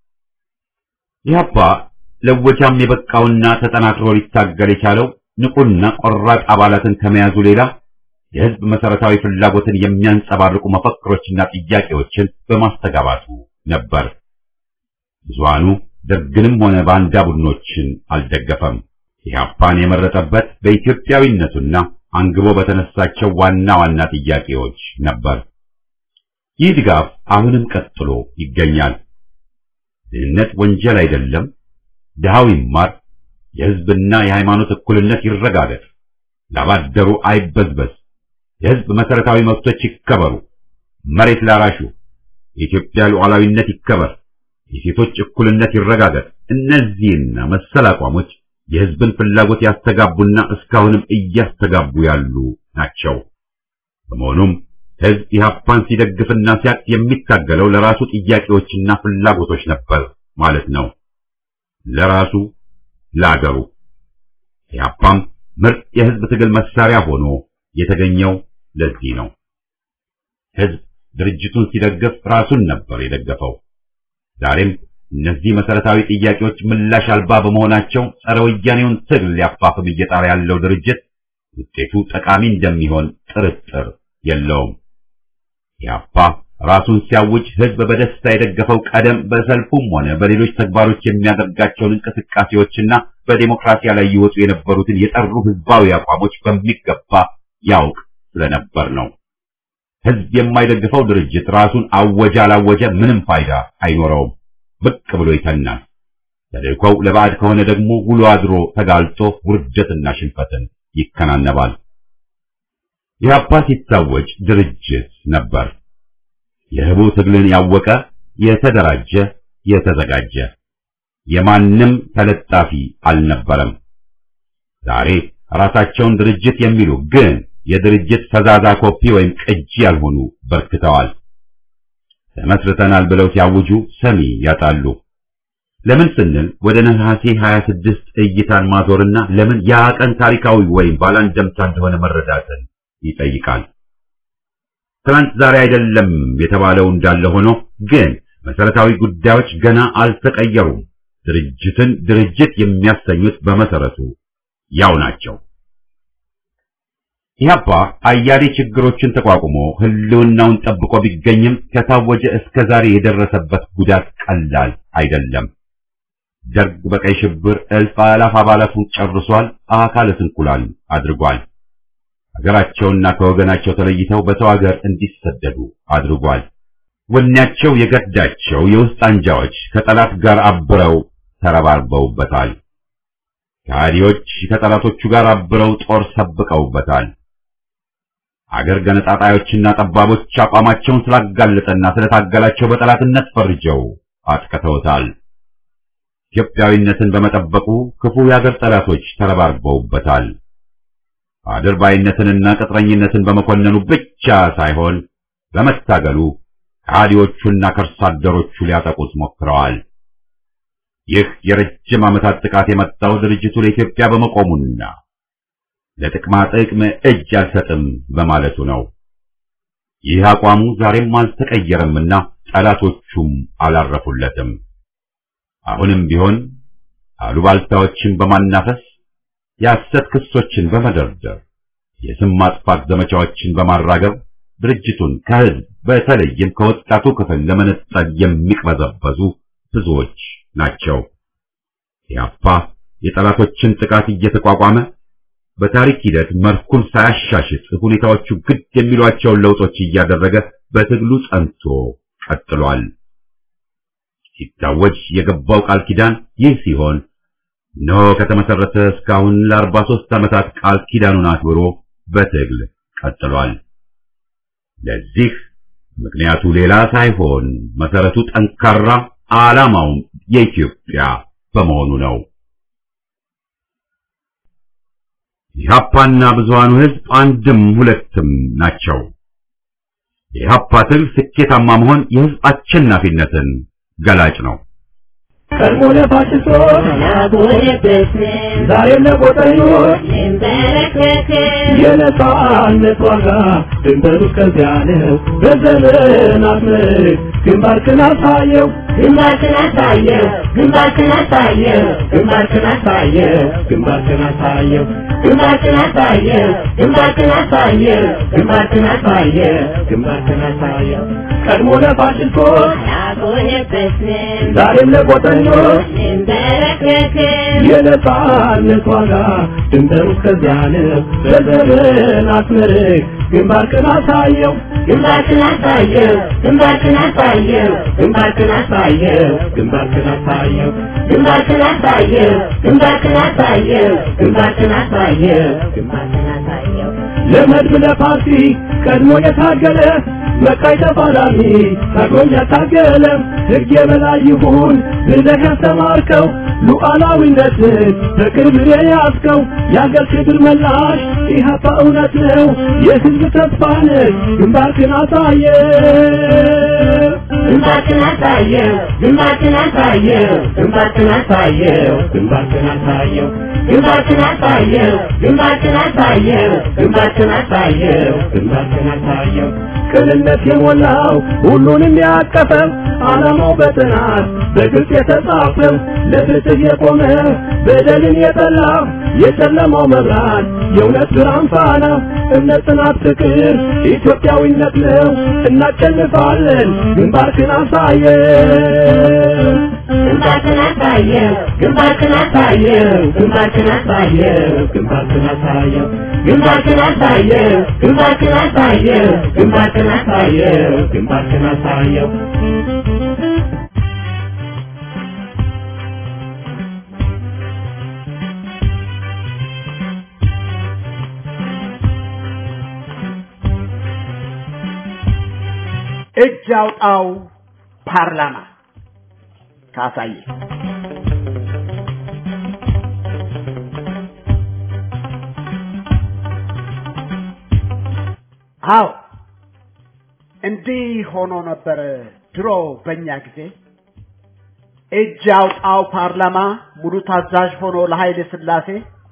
ኢህአፓ ለወጃም የበቃውና ተጠናክሮ ሊታገል የቻለው ንቁና ቆራጥ አባላትን ከመያዙ ሌላ የህዝብ መሰረታዊ ፍላጎትን የሚያንጸባርቁ መፈክሮችና ጥያቄዎችን በማስተጋባቱ ነበር። ብዙሃኑ ደርግንም ሆነ ባንዳ ቡድኖችን አልደገፈም። ኢህአፓን የመረጠበት በኢትዮጵያዊነቱና አንግቦ በተነሳቸው ዋና ዋና ጥያቄዎች ነበር። ይህ ድጋፍ አሁንም ቀጥሎ ይገኛል። ድህነት ወንጀል አይደለም፣ ድሃው ይማር፣ የህዝብና የሃይማኖት እኩልነት ይረጋገጥ፣ ላባደሩ አይበዝበዝ፣ የህዝብ መሰረታዊ መብቶች ይከበሩ፣ መሬት ላራሹ፣ የኢትዮጵያ ሉዓላዊነት ይከበር፣ የሴቶች እኩልነት ይረጋገጥ። እነዚህና መሰል አቋሞች የህዝብን ፍላጎት ያስተጋቡና እስካሁንም እያስተጋቡ ያሉ ናቸው። በመሆኑም ህዝብ ኢህአፓን ሲደግፍና ሲያቅ የሚታገለው ለራሱ ጥያቄዎችና ፍላጎቶች ነበር ማለት ነው። ለራሱ ለአገሩ። ኢህአፓም ምርጥ የህዝብ ትግል መሳሪያ ሆኖ የተገኘው ለዚህ ነው። ህዝብ ድርጅቱን ሲደግፍ ራሱን ነበር የደገፈው። ዛሬም እነዚህ መሰረታዊ ጥያቄዎች ምላሽ አልባ በመሆናቸው ጸረ ወያኔውን ትግል ሊያፋፍም እየጣረ ያለው ድርጅት ውጤቱ ጠቃሚ እንደሚሆን ጥርጥር የለውም። ኢህአፓ ራሱን ሲያውጅ ህዝብ በደስታ የደገፈው ቀደም በሰልፉም ሆነ በሌሎች ተግባሮች የሚያደርጋቸውን እንቅስቃሴዎችና በዴሞክራሲያ ላይ ይወጡ የነበሩትን የጠሩ ህዝባዊ አቋሞች በሚገባ ያውቅ ስለነበር ነው። ህዝብ የማይደግፈው ድርጅት ራሱን አወጀ አላወጀ ምንም ፋይዳ አይኖረውም። ብቅ ብሎ ይተናል። ተልእኮው ለባዕድ ከሆነ ደግሞ ውሎ አድሮ ተጋልጦ ውርደትና ሽንፈትን ይከናነባል። ኢህአፓ ሲታወጅ ድርጅት ነበር። የህቡ ትግልን ያወቀ የተደራጀ የተዘጋጀ የማንም ተለጣፊ አልነበረም። ዛሬ ራሳቸውን ድርጅት የሚሉ ግን የድርጅት ፈዛዛ ኮፒ ወይም ቅጂ ያልሆኑ በርክተዋል። ተመስርተናል ብለው ሲያውጁ ሰሚ ያጣሉ። ለምን ስንል ወደ ነሐሴ 26 እይታን ማዞርና ለምን ያ ቀን ታሪካዊ ወይም ባላንደምታ እንደሆነ መረዳትን ይጠይቃል። ትናንት ዛሬ አይደለም የተባለው እንዳለ ሆኖ ግን መሰረታዊ ጉዳዮች ገና አልተቀየሩም። ድርጅትን ድርጅት የሚያሰኙት በመሰረቱ ያው ናቸው። ኢህአፓ አያሌ ችግሮችን ተቋቁሞ ህልውናውን ጠብቆ ቢገኝም ከታወጀ እስከ ዛሬ የደረሰበት ጉዳት ቀላል አይደለም። ደርግ በቀይ ሽብር እልፍ አላፍ አባላቱን ጨርሷል፣ አካለ ስንኩላን አድርጓል። ሀገራቸውና ከወገናቸው ተለይተው በሰው ሀገር እንዲሰደዱ አድርጓል። ወኔያቸው የገዳቸው የውስጥ አንጃዎች ከጠላት ጋር አብረው ተረባርበውበታል። ከሃዲዎች ከጠላቶቹ ጋር አብረው ጦር ሰብቀውበታል። አገር ገነጣጣዮችና ጠባቦች አቋማቸውን ስላጋለጠና ስለታገላቸው በጠላትነት ፈርጀው አጥቅተውታል። ኢትዮጵያዊነትን በመጠበቁ ክፉ የአገር ጠላቶች ተረባርበውበታል። አድርባይነትንና ቅጥረኝነትን በመኮነኑ ብቻ ሳይሆን በመታገሉ ከሃዲዎቹና ከርሳ አደሮቹ ሊያጠቁት ሞክረዋል። ይህ የረጅም ዓመታት ጥቃት የመጣው ድርጅቱ ለኢትዮጵያ በመቆሙና ለጥቅማ ጥቅም እጅ አልሰጥም በማለቱ ነው። ይህ አቋሙ ዛሬም አልተቀየረምና ጠላቶቹም አላረፉለትም። አሁንም ቢሆን አሉባልታዎችን በማናፈስ የሐሰት ክሶችን በመደርደር የስም ማጥፋት ዘመቻዎችን በማራገብ ድርጅቱን ከህዝብ በተለይም ከወጣቱ ክፍል ለመነጠል የሚቅበዘበዙ ብዙዎች ናቸው። ኢህአፓ የጠላቶችን ጥቃት እየተቋቋመ በታሪክ ሂደት መልኩን ሳያሻሽጥ ሁኔታዎቹ ግድ የሚሏቸውን ለውጦች እያደረገ በትግሉ ጸንቶ ቀጥሏል። ሲታወጅ የገባው ቃል ኪዳን ይህ ሲሆን እነሆ ከተመሰረተ እስካሁን ለአርባ ሦስት ዓመታት ቃል ኪዳኑን አክብሮ በትግል ቀጥሏል። ለዚህ ምክንያቱ ሌላ ሳይሆን መሰረቱ ጠንካራ፣ ዓላማውም የኢትዮጵያ በመሆኑ ነው። ኢህአፓና ብዙሃኑ ህዝብ አንድም ሁለትም ናቸው። የኢህአፓ ትግል ስኬታማ መሆን የህዝብ አሸናፊነትን ገላጭ ነው። ቀድሞ ለፋሽስቶች ዛሬም ለቆጠኞች የነጻነት ዋጋ ድንበሩ እስከዚያ ነው። በዘመናት ምርክ ግንባርክን አሳየው ግንባርክን አሳየው ግንባርክን አሳየው ግንባርክን አሳየው ግንባርክን አሳየው ግንባርክን አሳየው ግንባርክን አሳየው ግንባርክን አሳየው ግንባርክን አሳየው ቀድሞ ለፋሽስቶች አልቆየበትም ዛሬም ለቆጠኞች እንበረከክም የነጻነት ዋጋ ድንበሩ እስከዚያ ነው። በዘመናት ምርክ ግንባርክን አሳየው ግንባርክን አሳየው ግንባርክን አሳየው ግንባርክን አሳየው ግንባርክን አሳየው ግንባርክን አሳየው ግንባርክን አሳየው ግንባርክን አሳየው ግንባርክን አሳየው ለመድብ ለፓርቲ ቀድሞ የታገለ መቃይ ተፋላሚ ታግሎኝ ያታገለ ሕግ የበላይ ይሁን ብለህ ያስተማርከው ሉዓላዊነትን በቅርብ የያዝከው የአገር ክብር መላሽ ኢህአፓ እውነት ነው የሕዝብ ተስፋ ነህ ግንባርክን አሳየ ግንባርክን አሳየው ግንባርክን አሳየው ግንባርክን አሳየው ግንባርክን አሳየው ግንባርክን አሳየው ግንባርክን አሳየው ግንባርክን አሳየው ግንባርክን አሳየው ቅንነት የሞላው ሁሉንም ያቀፈው ዓላማው በጥናት በግልጽ የተጻፈው ለፍትህ የቆመ በደልን የጠላ የጨለማው መብራት የእውነት ብርሃን ፋና እምነት፣ ጽናት፣ ፍቅር ኢትዮጵያዊነት ነው። እናሸንፋለን። ግንባርክን አሳየው ግንባርክን አሳየው ግንባርክን አሳየው ግንባርክን አሳየው ግንባርክን አሳየው ግንባርክን አሳየው ግንባርክን አሳየው ግንባርክን አሳየው ግንባርክን አሳየው እጅ አውጣው ፓርላማ ካሳየ አዎ እንዲህ ሆኖ ነበረ ድሮ በእኛ ጊዜ እጅ አውጣው ፓርላማ ሙሉ ታዛዥ ሆኖ ለኃይለ ሥላሴ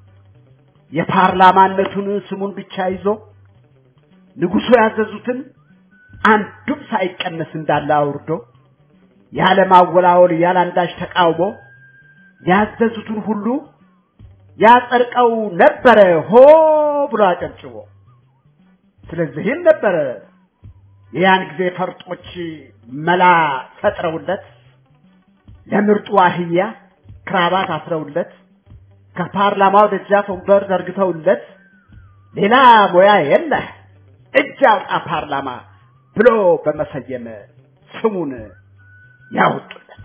የፓርላማነቱን ስሙን ብቻ ይዞ ንጉሡ ያዘዙትን አንዱም ሳይቀነስ እንዳለ አውርዶ ያለ ማወላወል ያለ አንዳች ተቃውሞ ያዘዙትን ሁሉ ያጸድቀው ነበረ ሆ ብሎ አጨብጭቦ። ስለዚህም ነበረ የያን ጊዜ ፈርጦች መላ ፈጥረውለት ለምርጡ አህያ ክራባት አስረውለት ከፓርላማው ደጃፍ ወንበር ዘርግተውለት ሌላ ሙያ የለህ እጅ አውጣ ፓርላማ ብሎ በመሰየም ስሙን ያወጡለት።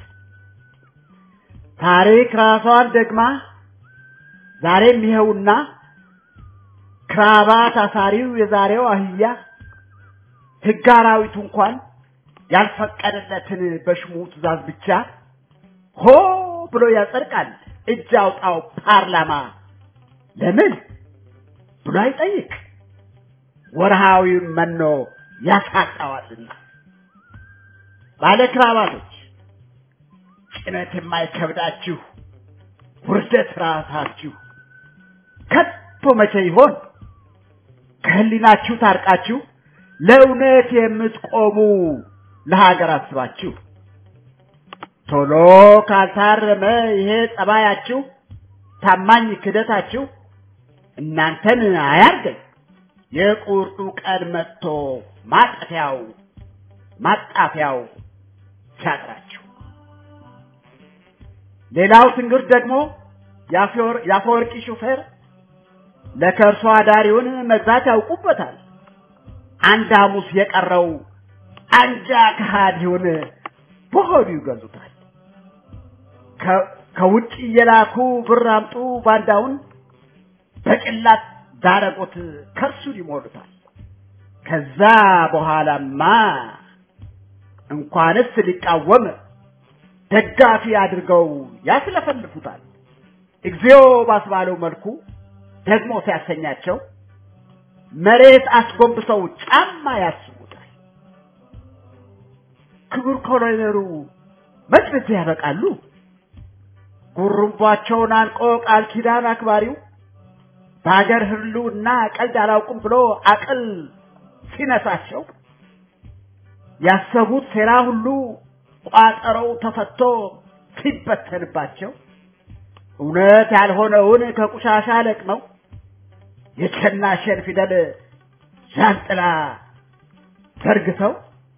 ታሪክ ራሷን ደግማ ዛሬም ይኸውና ክራባት አሳሪው የዛሬው አህያ ሕግ አራዊቱ እንኳን ያልፈቀደለትን በሽሙ ትእዛዝ ብቻ ሆ ብሎ ያጸድቃል። እጅ አውጣው ፓርላማ ለምን ብሎ አይጠይቅ። ወርሃዊ መኖ ያሳጣዋልና። ባለ ክራባቶች ጭነት የማይከብዳችሁ ውርደት ራሳችሁ ከቶ መቼ ይሆን ከህሊናችሁ ታርቃችሁ ለእውነት የምትቆሙ ለሀገር አስባችሁ ቶሎ ካልታረመ ይሄ ጸባያችሁ ታማኝ ክደታችሁ እናንተን አያርገኝ የቁርጡ ቀን መጥቶ ማጠፊያው ማጣፊያው ሲያጥራችሁ ሌላው ትንግርት ደግሞ የአፈወርቂ ሹፌር ለከርሶ አዳሪውን መግዛት ያውቁበታል። አንድ ሐሙስ የቀረው አንጃ ከሃዲውን በሆዱ ይገዙታል። ከውጭ እየላኩ ብር አምጡ ባንዳውን በጭላት ዳረጎት ከርሱን ይሞሉታል። ከዛ በኋላማ እንኳንስ ሊቃወም ደጋፊ አድርገው ያስለፈልፉታል። እግዚኦ ባስባለው መልኩ ደግሞ ሲያሰኛቸው መሬት አስጎንብሰው ጫማ ያስቡታል። ክቡር ኮሎኔሉ መች በዚህ ያበቃሉ? ጉሩምቧቸውን አንቆ ቃል ኪዳን አክባሪው በሀገር ህልውና ቀልድ አላውቅም ብሎ አቅል ሲነሳቸው ያሰቡት ሴራ ሁሉ ቋጠረው ተፈቶ ሲበተንባቸው እውነት ያልሆነውን ከቁሻሻ ለቅመው የቸናሸን ፊደል ዣንጥላ ዘርግተው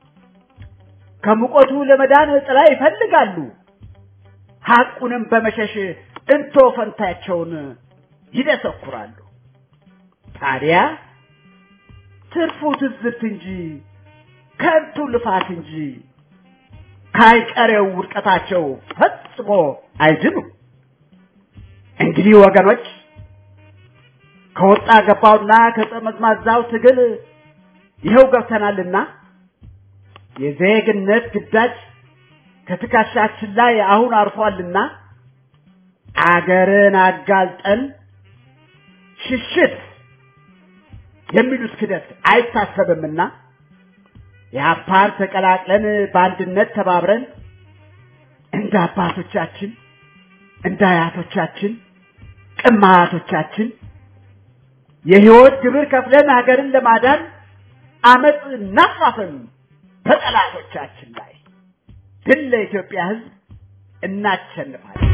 ከሙቀቱ ለመዳን ጥላ ይፈልጋሉ። ሐቁንም በመሸሽ እንቶ ፈንታቸውን ይደሰኩራሉ። ታዲያ ትርፉ ትዝብት እንጂ ከንቱ ልፋት እንጂ ካይቀሬው ውድቀታቸው ፈጽሞ አይድኑም። እንግዲህ ወገኖች ከወጣ ገባውና ከጠመዝማዛው ትግል ይኸው ገብተናልና የዜግነት ግዳጅ ከትከሻችን ላይ አሁን አርፏልና አገርን አጋልጠን ሽሽት የሚሉት ክደት አይታሰብምና የአፓር ተቀላቅለን በአንድነት ተባብረን እንደ አባቶቻችን እንደ አያቶቻችን ቅማቶቻችን የህይወት ግብር ከፍለን ሀገርን ለማዳን አመፅ እናፋፍም በጠላቶቻችን ላይ ድል ለኢትዮጵያ ህዝብ እናሸንፋለን።